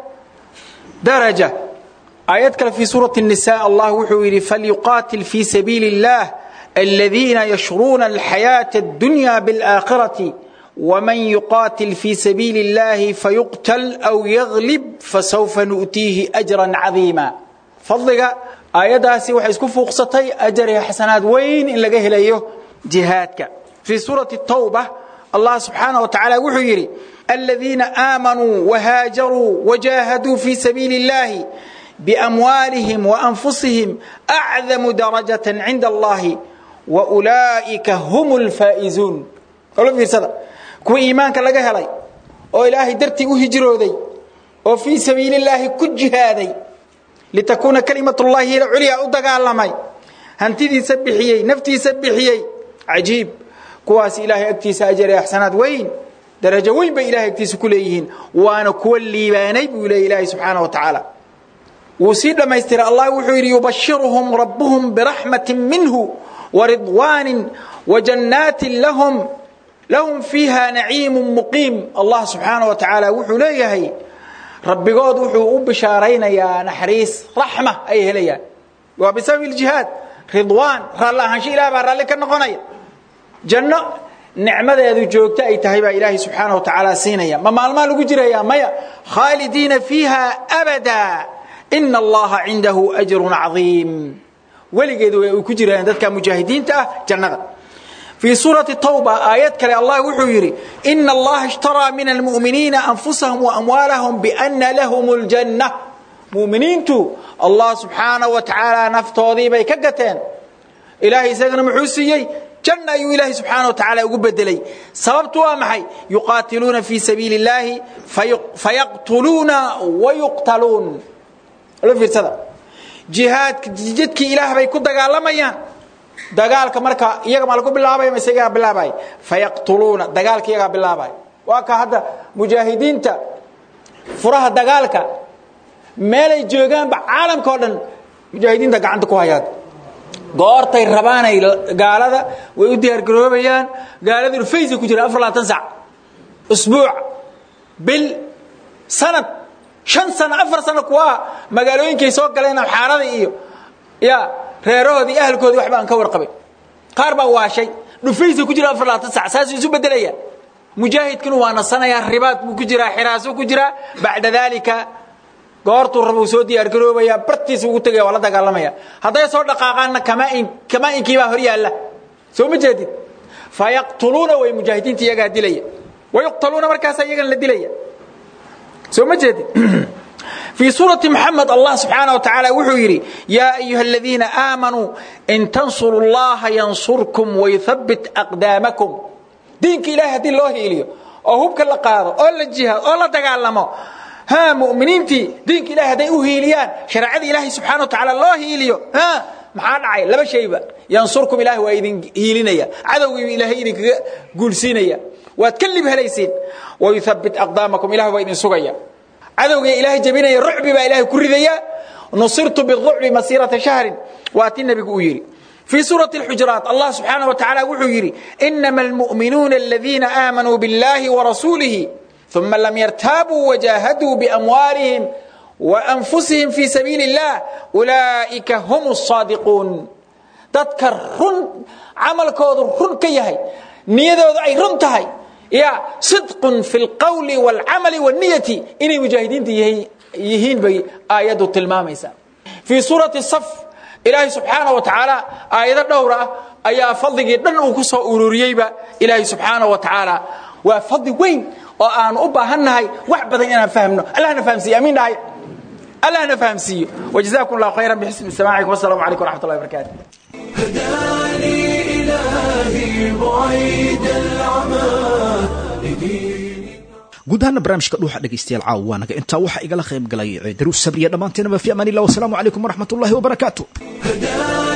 daraja آيات كلا في سورة النساء الله وحوير فليقاتل في سبيل الله الذين يشرون الحياة الدنيا بالآخرة ومن يقاتل في سبيل الله فيقتل أو يغلب فسوف نؤتيه أجرا عظيما فضلك آيات هاسي وحيسكو فوقستي أجر حسنات وين إن لقيه ليه جهادك في سورة التوبة الله سبحانه وتعالى وحوير الذين آمنوا وهاجروا وجاهدوا في سبيل الله بأموالهم وأنفسهم أعظم درجة عند الله وأولئك هم الفائزون قالوا في رسالة كو إيمانك لغا هلاي oo ilaahay dartii u hijrooday oo fii sabiili illaahi ku jihaaday litakuuna kalimatullahi hiya culya u dagaalamay hantidiisa bixiyey naftiisa bixiyey cajiib kuwaas ilaahay agtiisa ajar ee axsanaad weyn darajo weyn bay ilahay agtiisa ku leeyihiin waana kuwa liibaanay buu leeyahy ilaahay subxaana wa tacaala wuu sii dhammaystiray allah wuxuu yidhi yubashiruhum rabbuhum biraxmatin minhu waridwaanin wajannaatin lahum lahum fiiha naciimu muqiim allah subxaana wa tacaala wuxuu leeyahay rabbigood wuxuu u bishaaraynayaa naxariis raxma ay helayaan waa bisababi ljihaad ridwaan raalli ahaansho ilah baa raalli ka noqonaya janno nicmadeedu joogto ay tahay baa ilaahay subxaana wa tacaala siinaya ma maalmaa lagu jiraya maya khaalidiina fiiha abada ina allaha cindahu ajrun cadiim weligeed way ku jirayaan dadka mujaahidiinta ah jannada fii suurati tawba aayad kale allah wuxuu yidhi ina allaha ishtaraa min almu'miniina anfusahum waamwaalahum biana lahum ljanna mu'miniintu allah subxaana wa tacaala naftoodii bay ka gateen ilaahay isagana muxuu siiyey janna ayuu ilaahay subxaana wa tacaala ugu bedelay sababtu waa maxay yuqaatiluuna fii sabiili اllaahi fayaqtuluuna wayuqtaluun lo fiirsada jihaadka jidkii ilaah bay ku dagaalamayaan dagaalka marka iyaga ma lagu bilaabaya mise iyagaa bilaabaya fayaqtuluuna dagaalka iyagaa bilaabaya waa ka hadda mujaahidiinta furaha dagaalka meelay joogaanba caalamka oo dhan mujaahidiinta gacanta ku hayaad goortay rabaanay gaalada way u diyaargaroobayaan gaalada urfaysay ku jira afar labaatan sac usbuuc bil sanad shan sano afar sano kuwaa magaalooyinkay soo galeen xaarada iyo ya reerahoodii ahalkoodii waxba aan ka warqabin qaar baa waashay dhufaysay ku jira afar labaatan sac saasuu isu bedelaya mujaahidkinu waa nasanayaa ribaad buu ku jiraa xiraasuu ku jiraa bacda daalika goortuu raba uu soo diyaargaroobaya bartiisa ugu tegaya waa la dagaalamaya hadday soo dhaqaaqaanna kamaainkiibaa hor yaalla soo ma jeedid fayaqtuluuna way mujaahidiinta iyagaa dilaya wayuqtaluuna markaasa iyagana la dilaya soo ma jeedid في سورة محمد الله سبحانه وتعالى وحيري يا أيها الذين آمنوا إن تنصروا الله ينصركم ويثبت أقدامكم دينك إله دين الله إليه أو هبك اللي قاضي أو الجهاد أو لا تقالموا ها مؤمنين تي دينك إله دين أهيليان شرع إله سبحانه وتعالى الله إليه ها maxaa dhacay laba shayba yansurkum ilaahi waa idin hiilinaya cadowgii ilaahay idinkaga guulsiinaya waad ka lib helaysiin wayuthabbit aqdaamakum ilahi waa idin sugaya cadowga ilaahay jabinaya rucbi baa ilaahay ku ridaya nusirtu birucbi masiirata shahrin waa ti nebigu uu yidhi في سورة الحجرات الله سبحانه وتعالى وحيري إنما المؤمنون الذين آمنوا بالله ورسوله ثم لم يرتابوا وجاهدوا بأموالهم وأنفسهم في سبيل الله أولئك هم الصادقون تذكر رن عمل كود رن كيهي نيذو أي رن تهي يا صدق في القول والعمل والنية إني مجاهدين يهين بي آيات التلماميسا في سورة الصف إلهي سبحانه وتعالى آيات الدورة أيا فضل دن وكسو أرورييبا إلهي سبحانه وتعالى وفضل وين وأن أبا هنهي وحبدا إنا فهمنا الله نفهم أمين هاي الله نفهم سي وجزاكم الله خيرا بحسن سماعكم والسلام عليكم ورحمة الله وبركاته هداني إلهي بعيد العمى guud ahaana barnaamijka dhuuxa dhegaystayaal caawa waa naga intaa waxaa igala qayb galay daruus sabriya dhammaanteenaba fi amaan illah wasalaamu calaykum waraxmat ullahi wabarakaatu